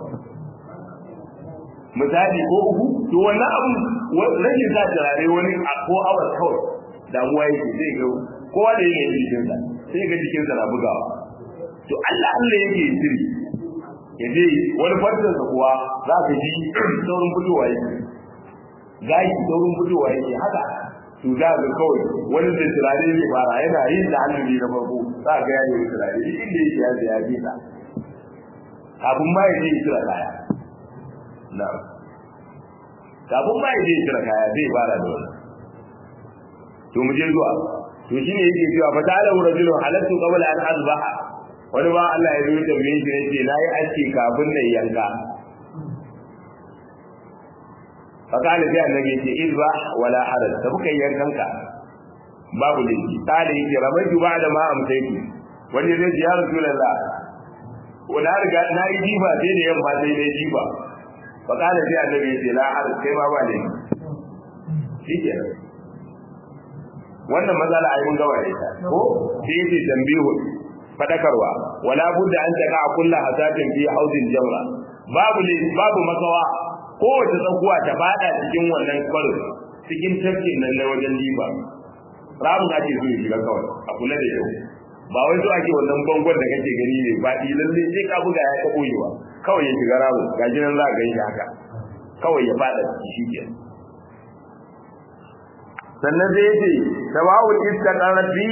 misali ko uku to wannan abu rashin sa turare wani a ko awa kawai damuwa yake zai ga kowa da yake jikinsa sai ga jikinsa na bugawa to Allah Allah yake sirri ya je wani farcinsa kuwa za ka ji saurin fitowa yake gashi saurin fitowa yake haka to za ga kawai wani da turare zai fara yana yin da hannu ne na farko za ga ya yi turare duk inda yake ya ya je ta kafin ma ya je ya tura kaya na kafin ma ya je ya tura kaya zai fara da wannan to mu je zuwa to shine yake cewa fa ta'ala rajulun halattu qabla an azbaha wani ba Allah ya rubuta min shi yace nayi aski kafin na yanka fa kana sai annabi yace izba wala haraj da kuka yankanka babu laifi kale yake ramaitu ba'da ma amsaitu wani zai ji ya rasulullah wala riga na yi jiba sai da yamma sai dai jiba fa kana sai annabi yace la haraj kai ma ba laifi shikenan wannan matsala ai mun gaba da ita ko sai yace tambihun fadakarwa wala budda an taka kullu hasatin fi hauzin jamra babu ne babu makawa kowace tsakuwa ta fada cikin wannan kwarin cikin tafkin nan na wajen liba ramin ake so ya shiga kawai a kula da yau ba wai so ake wannan bangon da kake gani ne ba lalle sai ka buga ya ta koyewa kawai ya shiga ramin ga jinan za ka gani haka kawai ya fada shi ke sannan zai ce tawawul istaqarati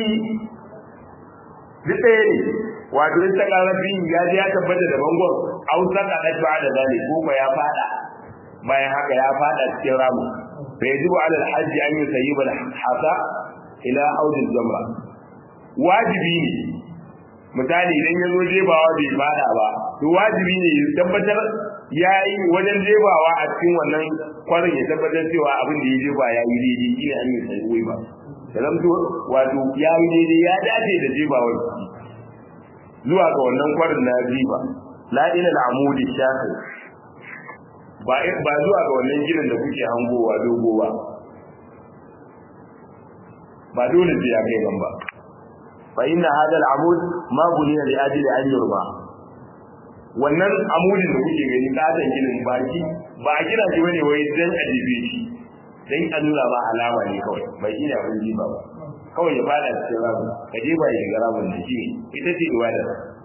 duk ɗaya ne wato istaqarati ya ji ya tabbata da bangon ausa ka da ba da zali ko ba ya fada bayan haka ya fada cikin ramu fa yajibu ala alhaji an yusayyiba alhasa ila audil jamra wajibi ne misali idan ya zo jebawa bai fada ba to wajibi ne ya tabbatar ya yi wajen jebawa a cikin wannan kwarin ya tabbatar cewa abin da ya jeba ya yi daidai shi ne an yi sai ba da zamto wato ya yi daidai ya dace da jebawar zuwa ga wannan kwarin na jiba la ila al'amudi shafi ba ba zuwa ga wannan gidan da kuke hangowa dogo ba ba dole sai ya kai ba fa inna hada al'amud ma buniya li ajli an yurba wannan amudin da kuke gani katon ginin baki ba a gina shi bane wai dan a jibe shi dan a nuna ba alama ne kawai bai ina abin jiba ba kawai ya fada cikin ramu ka je ba ya ga ramun da shi ita ce ibada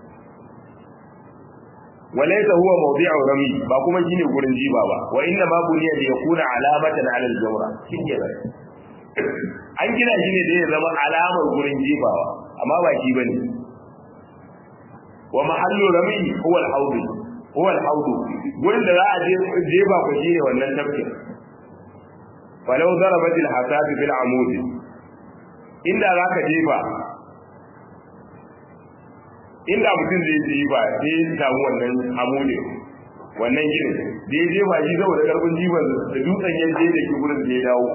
walaysa huwa mawdi'u rami ba kuma shine gurin jiba ba wa inna ma buniya li yakuna alamatan ala al-jawra shine ba an gina shi ne da ya zama alamar gurin jibawa amma ba shi bane wa mahallu rami huwa al-hawd huwa al-hawd gurin da za a je jeba ko shine wannan tafkin falau darabat al-hasab bil amud inda zaka jefa inda mutum zai je ba sai ya samu wannan amudin wannan gidan da ya jefa shi saboda karfin jiban da dutsen ya je da ke gurin da ya dawo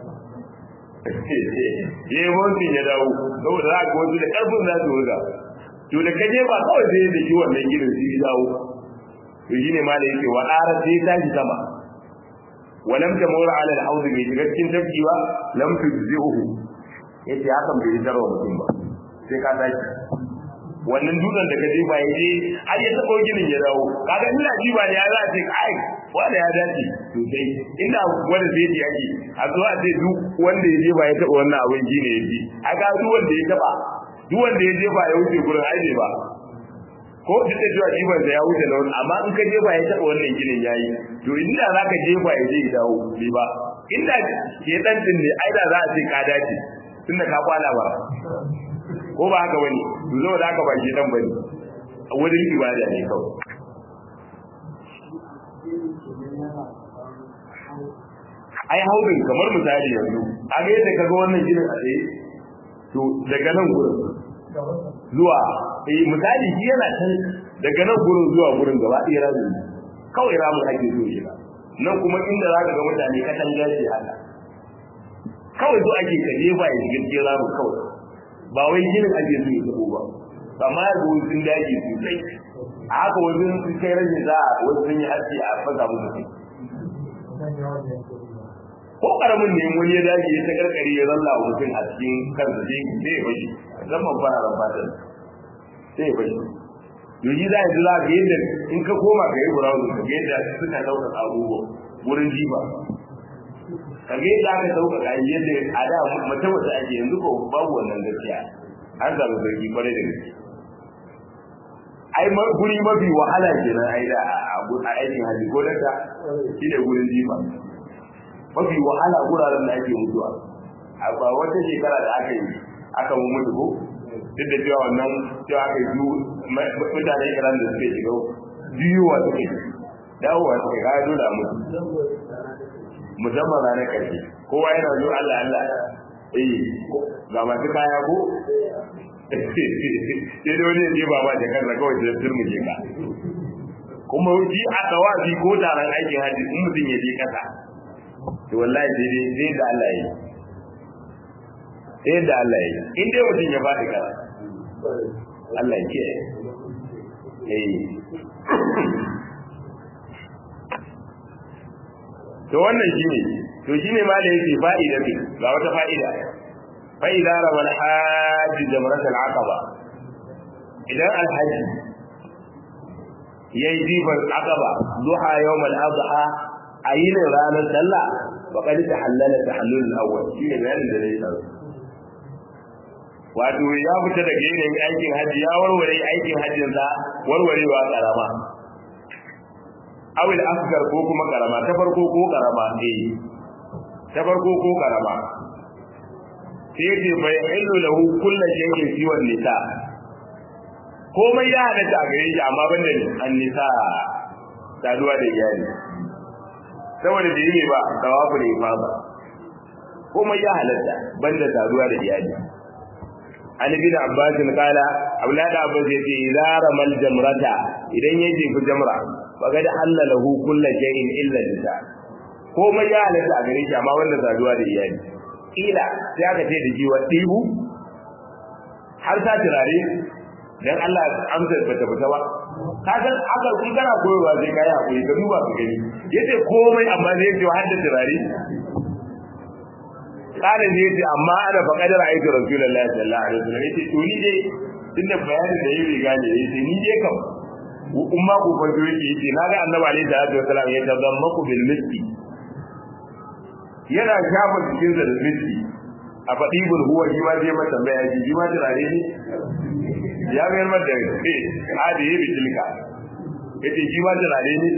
ya yi wancan ya dawo saboda za ka wasu da karfin za su wuga to da kaje ba kawai sai da shi wannan gidan su ya dawo to shine ma da yake wa ara sai ta ji sama wa lam tamur ala al-hawd bi shiga cikin tafki ba lam tujzi'uhu yace hakan bai tarwa mutum ba sai ka tashi wannan dutsen da ka je ba yaje har ya tabo ginin ya dawo kaga ina ji ba ne ya za ce ai wanda ya dace sosai inda wanda zai ji yake a zo a ce duk wanda ya je ba ya taba wannan abin ji ne yaji a ga duk wanda ya taba duk wanda ya je ba ya wuce gurin ai ne ba ko duk da cewa jiban ya wuce na wani amma in ka jefa ya taɓa wannan ginin yayi to inda za ka jefa ya je ya dawo bai ba inda ke dan din ne ai da za a ce ka dace tunda ka kwana ba ko ba haka bane to zo da haka ba ke dan bane wurin ibada ne kawai ai haudin kamar misali yanzu a ga yadda kaga wannan ginin a tsaye to daga nan gurin zuwa eh misali shi yana can daga nan gurin zuwa gurin gaba ɗaya rami kawai ramin ake so shi nan kuma inda za ka ga mutane katan gashi haka kawai zo ake ka jefa ya shiga cikin ramin kawai ba wai ginin ake so ya zubo ba amma ya zo sun daji sosai a haka wajen sun kai rashin za a wasu sun yi haske a fasa musu kai ko karamin ne wani ya dace ya ta karkare ya zalla wa mutum a cikin kansa sai sai ya bashi zaman fara ran fatan sai ya bashi yoji za a ji za ka yadda in ka koma ka yi burawun ka ga yadda suka dauka abubuwa wurin jiba ka ga yadda aka dauka ka yadda a da mace mace ake yanzu ko babu wannan gaskiya an zaɓi sarki kwarai da gaske ai guri mafi wahala kenan ai da a aikin hajji ko da shi ne gurin jiba mafi wahala guraren da ake mutuwa a ba wata shekara da aka yi aka mu mutu ko duk da cewa wannan cewa aka yi mutanen iran da suke shiga biyuwa suke dawowa suke kaya dole a mutu musamman ranar karshe kowa yana zo allah allah eh ga masu kaya ko sai da wani ne ba ba da kansa kawai da turmuje ka kuma shi a tsawafi ko taron aikin hajji in mutum ya je kasa to wallahi sai dai sai da Allah yi sai da Allah yi in dai mutum ya faɗi kara Allah ya kiyaye eh to wannan shine to shine ma da yake fa'ida ne ga wata fa'ida fa'ida rawal hajj jamrat al-aqaba idan al-hajj yayi jibar aqaba duha yawm al-adha a yin ranar sallah wa kadi ta halala ta halul awwal shi ne bayanin da zai tsaro wato ya fita daga yanayin aikin hajji ya warware aikin hajjin sa warwarewa karama awil asgar ko kuma karama ta farko ko karama eh ta farko ko karama sai ce bai illu lahu kullu shay'in fi wan nisa komai ya hada ta gare shi amma banda an nisa saduwa da iyali saboda da yi ba tawafu da ifada kuma ya halatta banda taruwa da iyali an bin abbas kala aulad abbas yace idza ramal jamrata idan ya jefi jamra faga da halalahu kullu shay'in illa nisa komai ya halatta a gare shi amma wanda taruwa da iyali kila sai aka ce da jiwa dibu har sa turare dan Allah amsar bata fita ba ka san aka kun kana koyarwa sai kai hakuri ka duba ka gani yace komai amma zai ce har da turare kana ne yace amma ana fa kadar aiki rasulullahi sallallahu alaihi wasallam yace to ni dai tunda bayanin da yayi gane yace ni dai kam umma ku fa zo yake yace naga annabi alaihi salatu wasallam ya tazammaku bil miski yana shafa cikin da miski a faɗi bul huwa shi ma zai mata bayani shi ma turare ne ya mayar mata ce a da yi bitilka ya ce shi ma turare ne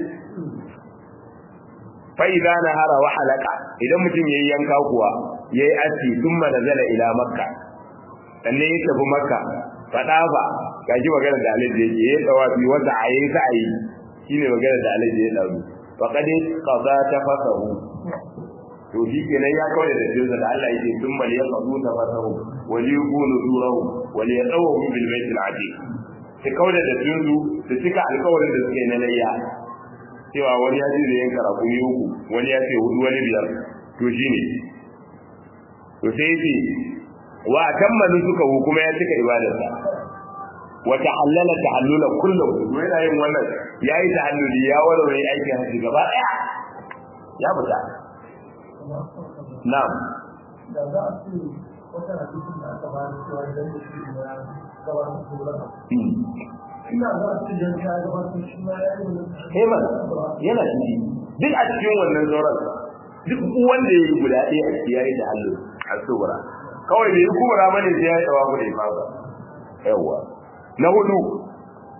fa'iza na hara wa halaka idan mutum ya yi yanka kuwa ya yi aski sun manazala ila makka sannan ya tafi makka faɗa ba ga shi magana da alaji yake ya tsawa fi wata a yi sa'ayi shi ne magana da alaji ya ɗauru faƙaɗe ƙaza ta fasahu to shi kenan ya kawai da jinsa da Allah yake sun mali ya qadu tafasahu wa li yakunu durahu wa li yatawahu bil bayt al atiq sai kawai da jinsu su cika alƙawarin da suke na layya cewa wani ya ji da yanka rakumi uku wani ya ce hudu wani biyar to shine to sai yace wa kammalu suka hu kuma ya cika ibadarsa wa tahallala tahallula kullu yana yin wannan yayi tahalluli ya warware aikin haji gaba daya ya fita Na'am. Da za a ce wata rafifin da aka ba da cewa idan da shi ya gabatar da wura. Ina za a ce idan ka gabatar shi ma ya yi wani. Heman yana ciki duk a cikin wannan sauran duk wanda ya yi guda ɗaya a ciki ya yi da hallu a tsubura. Kawai da yi kubura mani sai ya yi tsawa da ifasa. Yawwa. Na hudu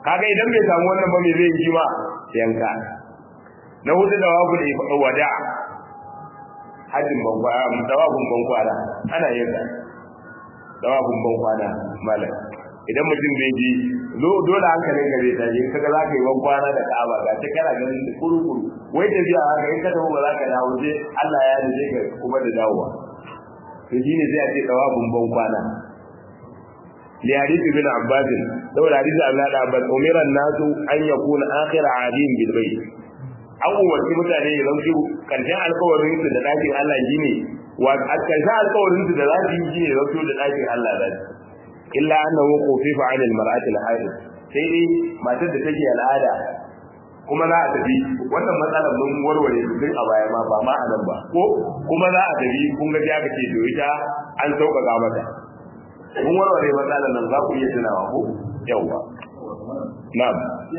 kaga idan bai samu wannan ba me zai yi ma yanka na hudu da wabu da wada hajjin bankwana dawabun bankwana ana yin sa dawabun bankwana malam idan mutum bai ji dole hankalin ka zai tashi kaga za ka yi bankwana da ka'aba ga ta kana ganin da kuru-kuru wai tafiya haka in ka tafi ba za ka dawo sai Allah ya dace ka kuma da dawowa to shine sai a ce dawabun bankwana li hadith ibn abbas saboda hadith Allah da abbas umira nasu an yakuna akhir adin bil bayt an umarci mutane ya zauki karshen alkawarin su da dakin Allah shine wa karshen alkawarin su da za su yi shine zauki da dakin Allah da illa annahu qufifa 'ala al-mar'ati al-haid sai dai matar da take al'ada kuma za a tafi wannan matsalar mun warware su duk a baya ma ba ma a nan ba ko kuma za a tafi kun ga aka ce to ita an sauƙaƙa mata mun warware matsalar nan za ku iya tunawa ko yawwa na'am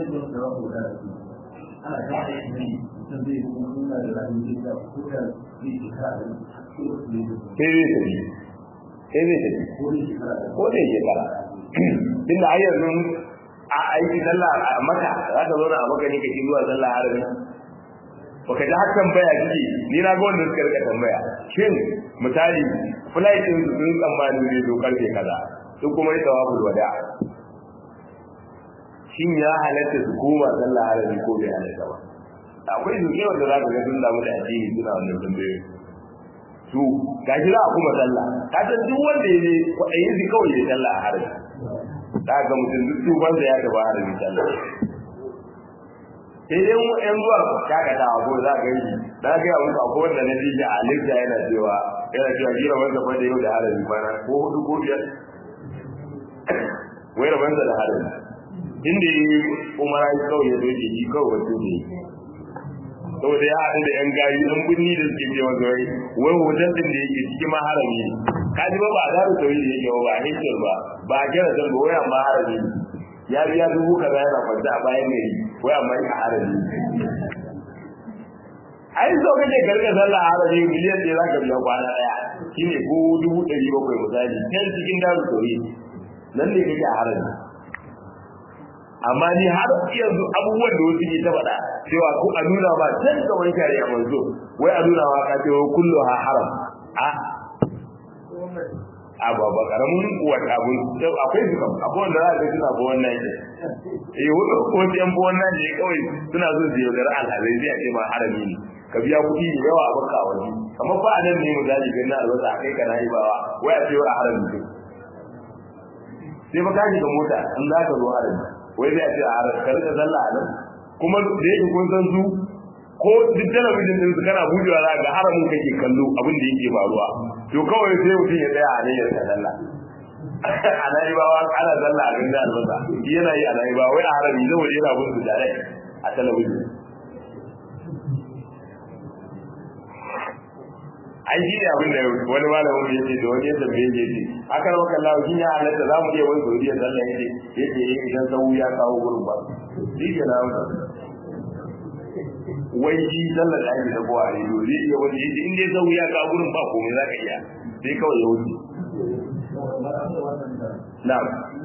sai zai tafi sai zai tafi ko zai shekara tunda a yanzu a aiki sallah a maka za ka zauna a maka ne kake zuwa sallah arabi baka ji har tambaya kike ni na ga wanda suka rika tambaya shin misali flight din su sun tsammani ne to karfe kaza sun kuma yi tawaful wada shin ya halatta su koma sallah arabi ko bai halatta ba akwai zuke wanda za ka ga sun damu da addini suna wannan tambayoyi su gashi za a kuma sallah ka san duk wanda ya je kwaɗayin su kawai ya sallah a harbi za ga mutum duk tuban da ya gaba harbi sallah sai dai mu ɗan zuwa shakatawa ko za ka yi na ga yawon ka ko wanda na ji a lifta yana cewa yana cewa jira wanda fa da yau da harbi kwana ko hudu ko biyar wai rabansa da harbi inda yi umara yi kawai ya zo ke ji kawai wato ne saboda ya haɗu da ‘yan gari ɗan birni da suke ce masa wai wai hoton ɗin da yake cikin maharami ne ka ji ba ba a zaru tauri da yake ba a hinkar ba ba a kira zan ba wai amma harami ya biya dubu kaza yana kwanta a bayan gari wai amma yi a harami ai so kake karka sallah harami miliyan ɗaya za ka biya kwana ɗaya shine ko dubu ɗari bakwai misali can cikin daru tauri nan ne kake a harami amma ni har yanzu abubuwan da wasu ke ta faɗa cewa ko a nuna ba can da wani kare a manzo wai a nuna wa ka ce wa kullu ha haram a a ba ba karamin wata abun akwai su kam akwai wanda za ka suna ba wannan ke eh wanda ko yan ba wannan ne kawai suna so su yaudar alhazai zai ce ma harami ne ka biya kuɗi da yawa a baka wani kamar fa a nan ne mu zaji ganin albasa a kai kana yi bawa wai a ce wa harami ne sai ba ka shiga mota in za ka zo harami wai zai ce a ka rika sallah a nan kuma da yake kun san su ko duk talabijin din su kana bujewa za ga haramun kake kallo abin da yake faruwa to kawai sai mutum ya tsaya a nan ya rika sallah a nan ba wa ana sallah a ganda albasa yana yi a nan ba wai a harami zai waje yana bin su da a talabijin an shi ne abin da wani malamin ya ce da wani yadda bai ya ce aka rawa kalla shi ya halatta za mu iya wani sauriya sallah yake yake yi idan sau ya kawo gurin ba shi ke na hausa wai shi sallar da ake dagowa a rediyo zai iya wani yake in dai sau ya kawo gurin ba komai za ka iya sai kawai ya wuce na'am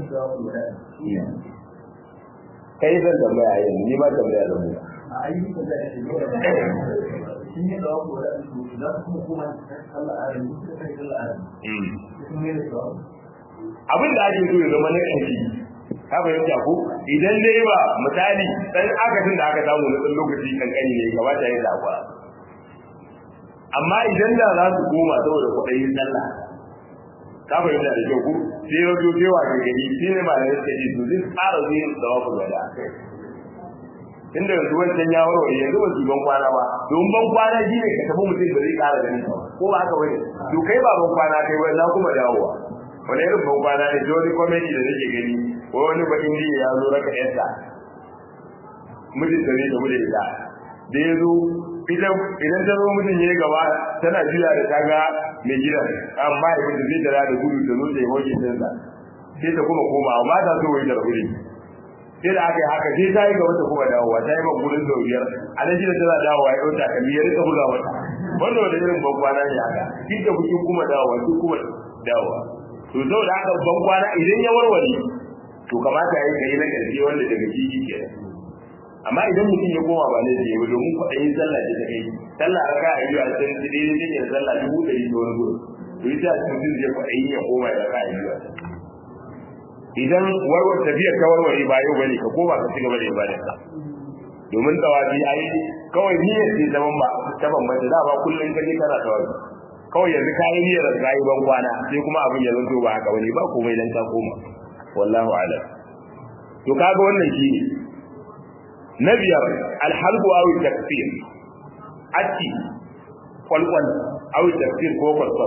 kai zan tambaya yanzu ni ma tambaya da mu a ayyukan da ake shi ne da wako da su za su kuma kuma sallah a yanzu suka kai sallah a yanzu sun ne da su abin da ake so ya zama na ƙarfi ka fahimta ko idan dai ba misali dan akasin da aka samu na ɗan lokaci kankani ne kamata ya zaɓa amma idan da za su koma saboda kuɗayin sallah ka fahimta da kyau ko sai ya zo sai wa gari sai ne ma da yake ji to zai tsara zuwa da wafu da inda yanzu wancan ya warware yanzu ba su ban kwana ba don ban kwana shi ne ka tafi mutum ba zai ƙara ganin ka ko ba haka bane to kai ba ban kwana kai ba na kuma dawowa wani irin ban kwana ne wani comedy da nake gani ko wani ba indiya ya zo raka yarsa mijin da ne da mu da ita da ya zo ita idan ta zo mutum ya gaba tana juya da ta ga mai gidan amma ya mutu zai tara da gudu da zo ta yi hoke tinsa sai ta kuma koma amma ta so wai da rahuri sai da aka yi haka sai ta yi ga wata kuma dawowa ta yi ma gudun da biyar a nan shi da tana dawowa ya ɗauta kalli ya rika buga mata wanda wanda irin bankwana ne haka kin da kuke kuma dawowa kin kuma dawowa to saboda haka bankwana idan ya warware to kamata ya yi kai na ƙarshe wanda daga shi ke amma idan mutum ya koma ba laifi ya domin kwaɗayin sallah ce ta kai sallah raka a biyu a can ci daidai take da sallah dubu ɗari da wani gudu to ita mutum zai kwaɗayin ya koma ya raka a biyu a can idan warwar tafiyar ta warware ba yau bane ka koma ka cigaba da ibada ka domin tawafi ai kawai niyyar ce ta bamba ta bambanta da ba kullun kaje kana tawafi kawai yanzu ka yi niyyar ka yi ban kwana sai kuma abin ya zanto ba haka bane ba komai dan ka koma wallahu a'lam to kaga wannan shi ne na biyar alhalqu aw takfir atti kwalkwal aw takfir ko kwalkwal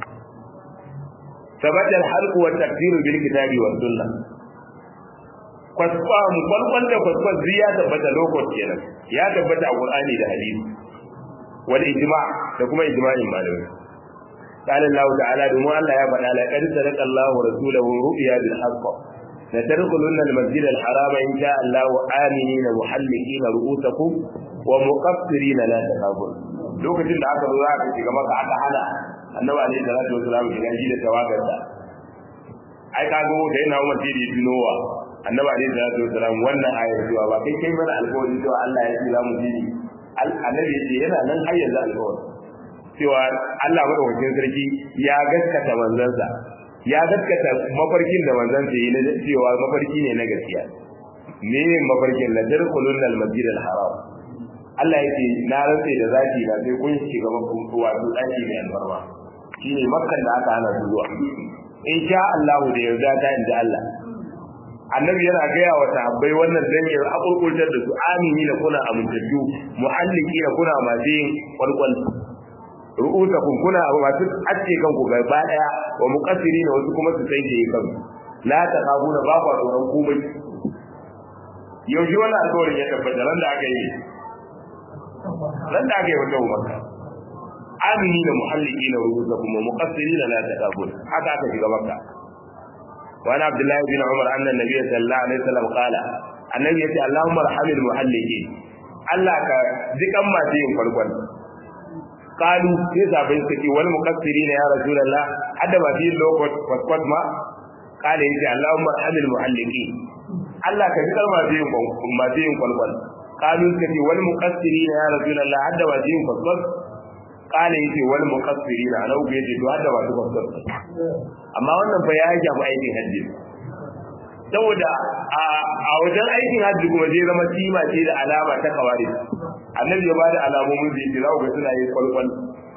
ثبت الحلق والتكفير بالكتاب والسنة kwasfam kwalkwal da kwaskwal zai ya tabbata lokot kenan ya tabbata a qur'ani da hadisi wal ijma da kuma ijma'in malamai قال الله تعالى دم الله يا فدا لقد صدق الله ورسوله رؤيا بالحق لتدخلن المسجد الحرام ان شاء الله امنين محلقين رؤوسكم ومقصرين لا تخافون lokacin da aka zo za ka shiga maka aka hana annabi alaihi salatu wasallam shiga shi da tawagarsa ai ka go da yana umar tiri tunowa annabi alaihi salatu wasallam wannan ayar cewa ba kai kai mana alƙawari cewa Allah ya ce za mu ji annabi ya ce yana nan har yanzu alƙawari cewa Allah madaukakin sarki ya gaskata manzansa ya gaskata mafarkin da manzansa yi na cewa mafarki ne na gaskiya me mafarkin la tadkhulun al-masjid al-haram Allah yake na rantse da zaki na sai kun shiga makon wato daki mai albarma shine makkan da aka hana su zuwa in sha Allah da yarda ta inda Allah annabi yana gaya wa sahabbai wannan dan ya akurkurtar da su amini na kuna amintattu muhalliki na kuna masu yin kwalkwal ru'usakum kuna masu acce kanku gaba daya wa muqassirina wasu kuma su sai ke kanku la taqabuna ba ku tsoron komai yaushe wannan alƙawarin ya tabbata ran da aka yi ran da aka yi wata umarka amini da muhalliki na ru'usakum wa muqassirina la taqabuna haka aka shiga makka وعن عبد الله بن عمر أن النبي صلى الله عليه وسلم قال النبي يقول اللهم ارحم المحلقين الله كذكر ما تيم فالقول قالوا sai sabai suka ce wal muqassirin ya rasulullah hadda ba fi lokot kwat ma kale yace allahumma arhamil muhalliqin Allah ka jikar ma zai ma zai kwalkwal kalu suka ce wal muqassirin ya rasulullah hadda ba zai kwat kale yace wal muqassirin ana uku yace to hadda ba su kwat amma wannan fa ya shafi aikin hajji saboda a wajen aikin hajji kuma zai zama kima ce da alama ta kawari annabi ya ba da alamomin da yake za ku ga suna yin kwalkwal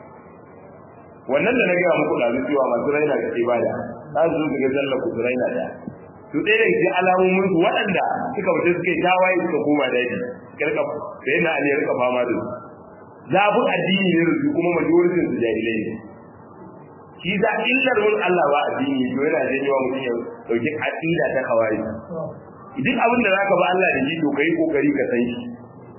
wannan da na gaya muku ɗazu cewa masu raina ga ibada za su zo ga sallar ku su raina da su ɗaya daga cikin alamomin su waɗanda suka fita suka yi tawaye suka koma daji kirka sai na ali rika fama da su zabun addini ne da su kuma majoritin su jahilai ne shi za illar mun Allah ba addini to yana janyo wa mutum ya dauki aqida ta kawai duk abin da zaka ba Allah da shi to kai kokari ka san shi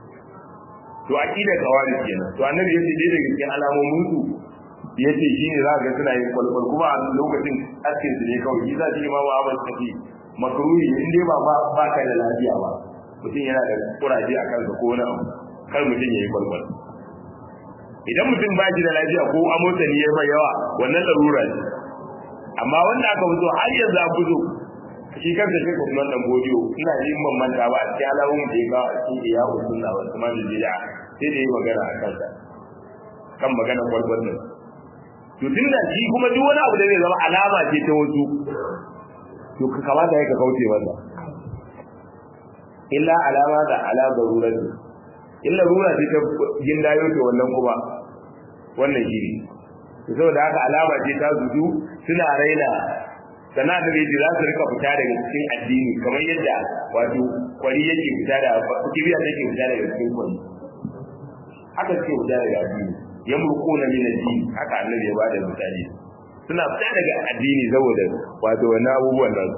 to aqida kawai kenan to annabi yace dai daga cikin alamomin su yace shine za ga suna yin kwalkwal kuma a lokacin askin su ne kawai shi za shi ma ba abin tafi makruhi in dai ba ba ka da lafiya ba mutum yana da kuraje a kansa ko wani abu kar mutum ya yi kwalkwal idan mutum ba shi da lafiya ko amotsa ne ya mai yawa wannan larura ce amma wanda aka fito har yanzu a fito shi kansa shi kuma dan godiyo ina jin ban manta ba a cikin alamun da ya kawo a cikin iya usunna wa kuma da bid'a sai da yi magana a kansa kan magana kwalkwal din to tunda shi kuma duk wani abu da zai zama alama ce ta wasu to ka kamata ya ka kauce masa illa alama da ala darurati illa rura ce ta gindayo ce wannan kuma wannan shiri to saboda haka alama ce ta zuzu suna raina sana da ne za su rika fita daga cikin addini kamar yadda wato kwari yake fita da kibiya take fita daga cikin kwari haka suke fita daga addini yamruquna min ad-din haka annabi ya bada misali suna fita daga addini saboda wato wannan abubuwan nan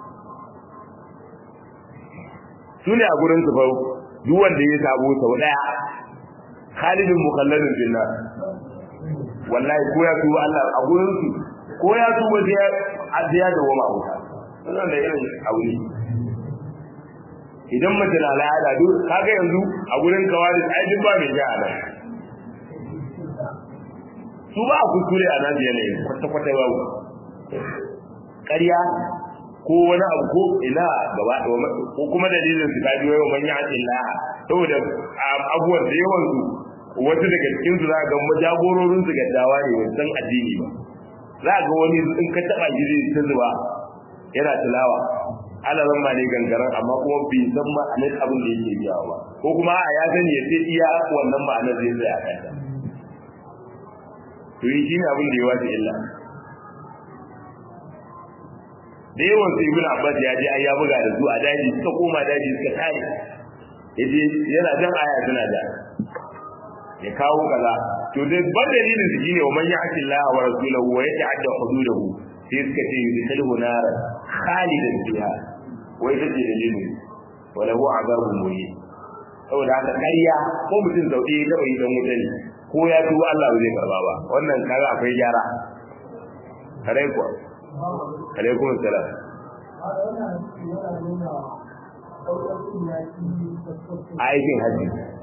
su ne a gurin su fa duk wanda ya sabo sau daya khalidun mukhalladun billah wallahi ko ya tuba Allah a gurin su ko ya tuba sai ya da wama wuta wannan da irin aure idan mace na al'ada duk kaga yanzu a gurin kawari ai duk ba mai ja'a nan su ba a kuskure a nan yanayin kwata-kwata ba ƙarya ko wani abu ko ina gaba ko kuma dalilin su kaji wayo man ya'ti Allah saboda abubuwan da yawan su wasu daga cikin su za ga jagororin su gaddawa ne ba san addini ba za ga wani in ka taba shi zai ta zuba yana tilawa alaran ma ne gangaren amma kuma bai san ma'anar abin da yake biyawa ba ko kuma a ya sani ya sai iya wannan ma'anar zai tsaya a kanta to yi shine abin da ya wace illa da yawan su ibn abbas ya je ai ya buga da su a daji suka koma daji suka tare yaje yana jan aya suna da ya kawo kaza to dai ban dalilin su shine wa man ya'ti Allah wa rasulahu wa yata'adda hududahu sai suka ce yudkhiluhu naran khalidan fiha wai take dalilin wa lahu azabun muhin saboda haka ƙarya ko mutum zauɗe ya taɓa yi dan wuta ne ko ya tuba Allah ba zai karba ba wannan kaga akwai gyara kare kuwa alaikum salam a aikin hajji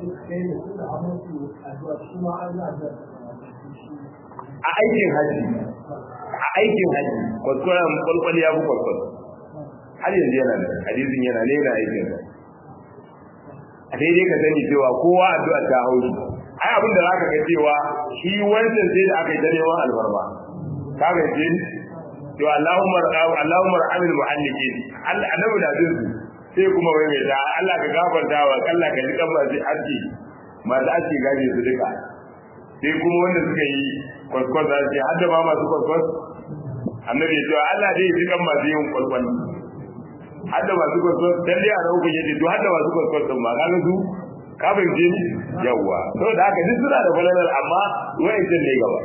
a aikin hajji a aikin hajji kwaskwaran kwalkwal ya fi kwalkwal har yanzu yana da hadisin yana ne na aikin a daidai ka sani cewa kowa addu'a ta haushi ai abin da zaka ga cewa shi wancan sai da aka yi ta neman alfarma ka ga ce to Allahumma Allahumma rahmil muhallikin Allah annabi da jin sai kuma wai mai da Allah ka gafarta wa Allah ka jika ba sai aski masu aski gaje su duka sai kuma wanda suka yi kwaskwas da ce hadda ma masu kwaskwas annabi ya ce Allah dai ji kan masu yin kwaskwas hadda masu kwaskwas dan dai a rauka yace to hadda masu kwaskwas din ma kaga su ka fahimce ni yawwa saboda haka duk suna da falalar amma wa'ancan ne gaba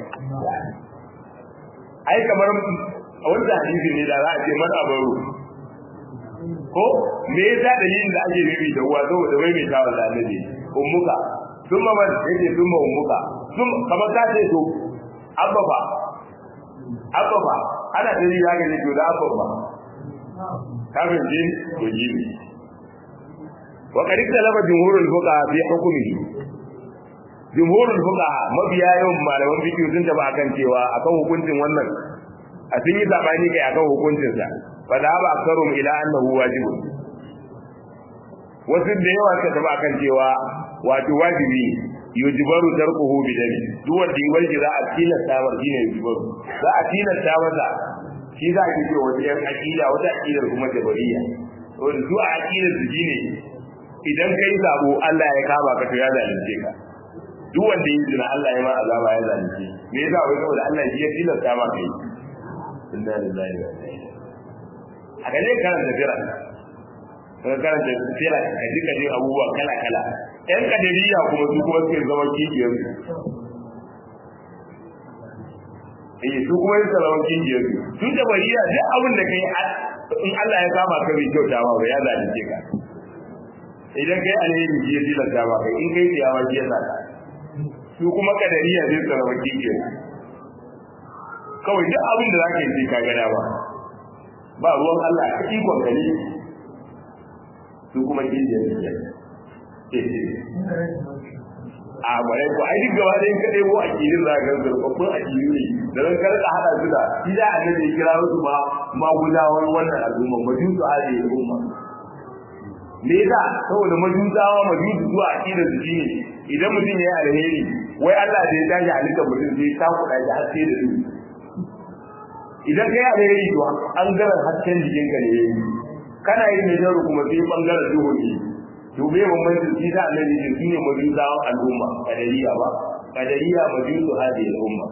ai kamar a wanda hadisi ne da za a ce man abaru ko me yasa dalilin da ake bibi da uwa saboda wai mai tawa da annabi ummuka sun ma ban yake sun ma ummuka sun kamar ka ce to abba fa abba fa ana da ya ga to da abba fa kafin jin to jibi wa qad ikhtalafa jumhurul fuqaha fi hukmihi jumhurul fuqaha mabiya yawan malaman fiqh sun taba akan cewa akan hukuncin wannan a sun yi sabani kai akan hukuncin sa fa da ba akarum ila annahu wajibun wasu da yawa suka taba akan cewa wato wajibi yujibaru tarkuhu bi dami duk wanda yi za a tilasta mar shine yujibaru za a tilasta masa shi za a ce wata yan aqida wata aqidar kuma jabariya wanda su a aqidar su shine idan kai sabo Allah ya kama ka to ya zalunce ka duk wanda yi zina Allah ya ma azaba ya zalunce me yasa wai saboda Allah shi ya tilasta ma kai inna lillahi wa inna ilaihi a ga ne karanta fira ka karanta fira ka ji ka ji abubuwa kala kala yan kadariya kuma su kuma suke zama kijiyar eh su kuma yin zama kijiyar su da bariya duk abin da kai in Allah ya kama ka bai kyauta ma ba ya zalunce ka idan kai alheri shi ya tilasta ma kai in kai tsiyawa shi ya saka su kuma kadariya zai tsara baki ke kawai duk abin da zaka yi sai ka gada ba ba ruwan Allah ka ikon ka ne su kuma kijiya ne a bare ko ai duk gaba ɗayan kaɗai ko akidin za ka ga babban akidu ne da zan karka hada su da shi da annabi ya kira su ma magudawan wannan al'umma majusu hadi al'umma me yasa saboda majusawa majusu zuwa akidar su shine idan mutum ya yi alheri wai Allah da ya tashi halittar mutum sai ta kuɗa shi haske da duhu idan kai alheri to an gara hasken jikin ka ne kana yin mai jaru kuma sai bangaren duhu ne to bai bambanci shi da annabi ne shine majusawa al'umma kadariya ba kadariya majusu hadi al'umma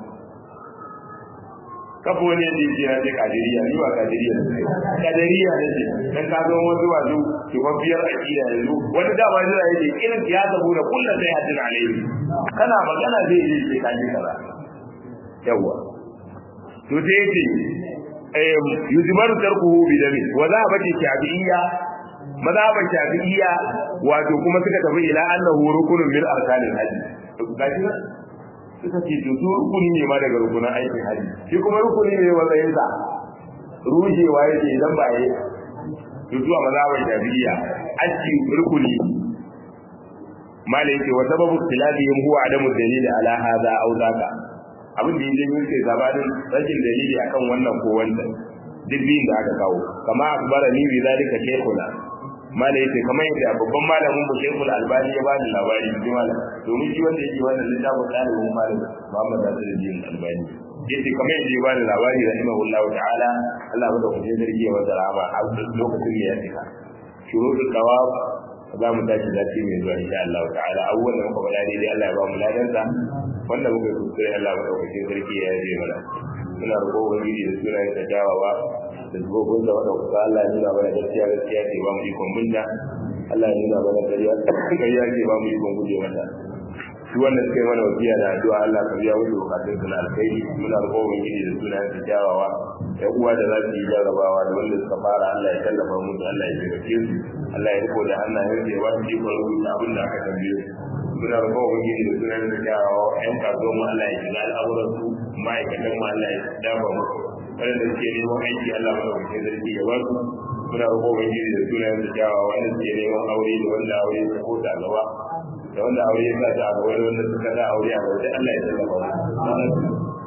kafa wani yadda yake na ce kadiriya ni ba kadiriya ne kadiriya ne ce dan ka zo wasu wasu kifaffiyar akida yanzu wani dama jira yake irin ya zabo da kullum sai hadin alaihi kana magana zai yi sai kaji kaza yawa to sai yace eh yuzimaru tarkuhu bi dami wa za ba ce shafi'iyya mazhaban shafi'iyya wato kuma suka tafi ila annahu rukunun min arkanil hajj gashi suka ce to su rukuni ne ma daga rukunan aikin haji shi kuma rukuni ne matsayin sa rujewa yake idan ba yi to zuwa mazhaban shafi'iyya aski rukuni malai yake wa sababu ikhtilafihim huwa adamu dalil ala hadha aw zaka abin da yake yin sai gabanin rashin dalili akan wannan ko wancan duk biyun da aka kawo kama akbara ni bi zalika shaykhuna mala yace kamar yadda babban malamin mu shaykhul albani ya bani labari ji malam domin shi wanda yake wannan littafin dalibin malam Muhammad Nasiruddin Albani yace kamar yadda ya bani labari rahimahullahu ta'ala Allah bada kuɗin zargi ya masa rahama a lokacin da ya cika shuruɗul tawaf za mu tashi zafi mai zuwa insha Allah ta'ala abubuwan da muka faɗa daidai Allah ya ba mu ladansa wanda muka yi kuskure Allah bada kuɗin zargi ya yi mana muna roƙo ubangiji da sunayen da jawawa da zubobin da wadda kuka Allah ya nuna mana gaskiya gaskiya ce ba mu ikon binta Allah ya nuna mana ƙarya ƙarya ce ba mu ikon guje mata shi wannan suka yi mana wasiya da addu'a Allah ka biya musu bukatun su na alkhairi muna roƙo ubangiji da sunayen da jawawa ya uwa da za su yi jarrabawa da wanda suka fara Allah ya tallafa musu Allah ya taimake su Allah ya riko da hannayen su ya ba su ikon rubuta abin da aka tambaye su muna roƙon ubangiji da sunan da kyawawa ƴan kasuwan mu Allah ya shiga al'amuran su ma'aikatan mu Allah ya dafa musu wanda suke neman aiki Allah mana wuce zargi ya basu muna roƙon ubangiji da sunan da kyawawa wanda suke neman aure da wanda aure ya ko ta gaba da wanda aure ya sa ta a gaba da wanda suka da aure a gaba da Allah ya tallafa musu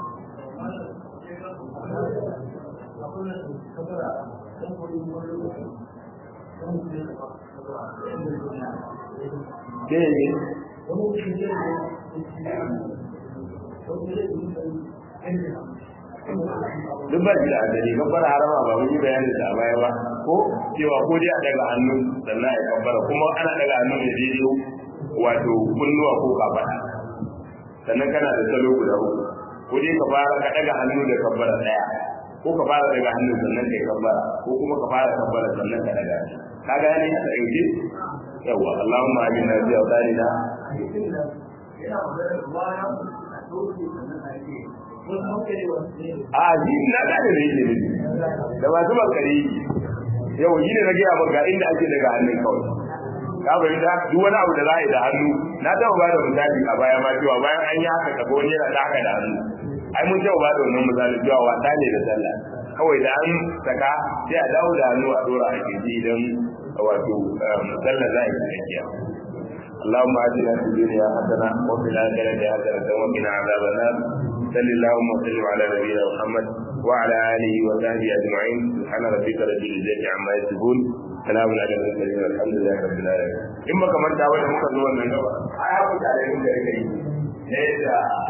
Sai ne duk ba da adali kabbara harama ba mun yi bayanin da a baya ba ko cewa ko dai a daga hannu sannan ya kabbara kuma ana daga hannu ne daidai wato kunnuwa ko kafada sannan kana da salo guda uku ko dai ka fara ka daga hannu da kabbara daya ko ka fara daga hannu sannan kai kabbara ko kuma ka fara kabbara sannan ka daga ka gane a ɗauke yawa Allahumma amina bi awtanina a ji na gane da yake ne da masu bakari yau yi ne na gaya maka inda ake daga hannun kawai ka bari da duk wani abu da za a yi da hannu na taɓa ba da misali a baya ma cewa bayan an yi haka ka wani yana da haka da hannu ai mun taɓa ba da wannan misali cewa wasa ne da sallah kawai da an saka sai a dawo da hannu a dora a kirji idan wato sallah za a yi cikakkiya اللهم آتنا في الدنيا حسنة وفي الآخرة حسنة وقنا عذاب النار صل اللهم وسلم على نبينا محمد وعلى آله وصحبه أجمعين سبحان ربك رب العزة عما يصفون سلام على المرسلين والحمد لله رب العالمين إما كمان تعود ممكن نقول من أي أبو تعالى من ذلك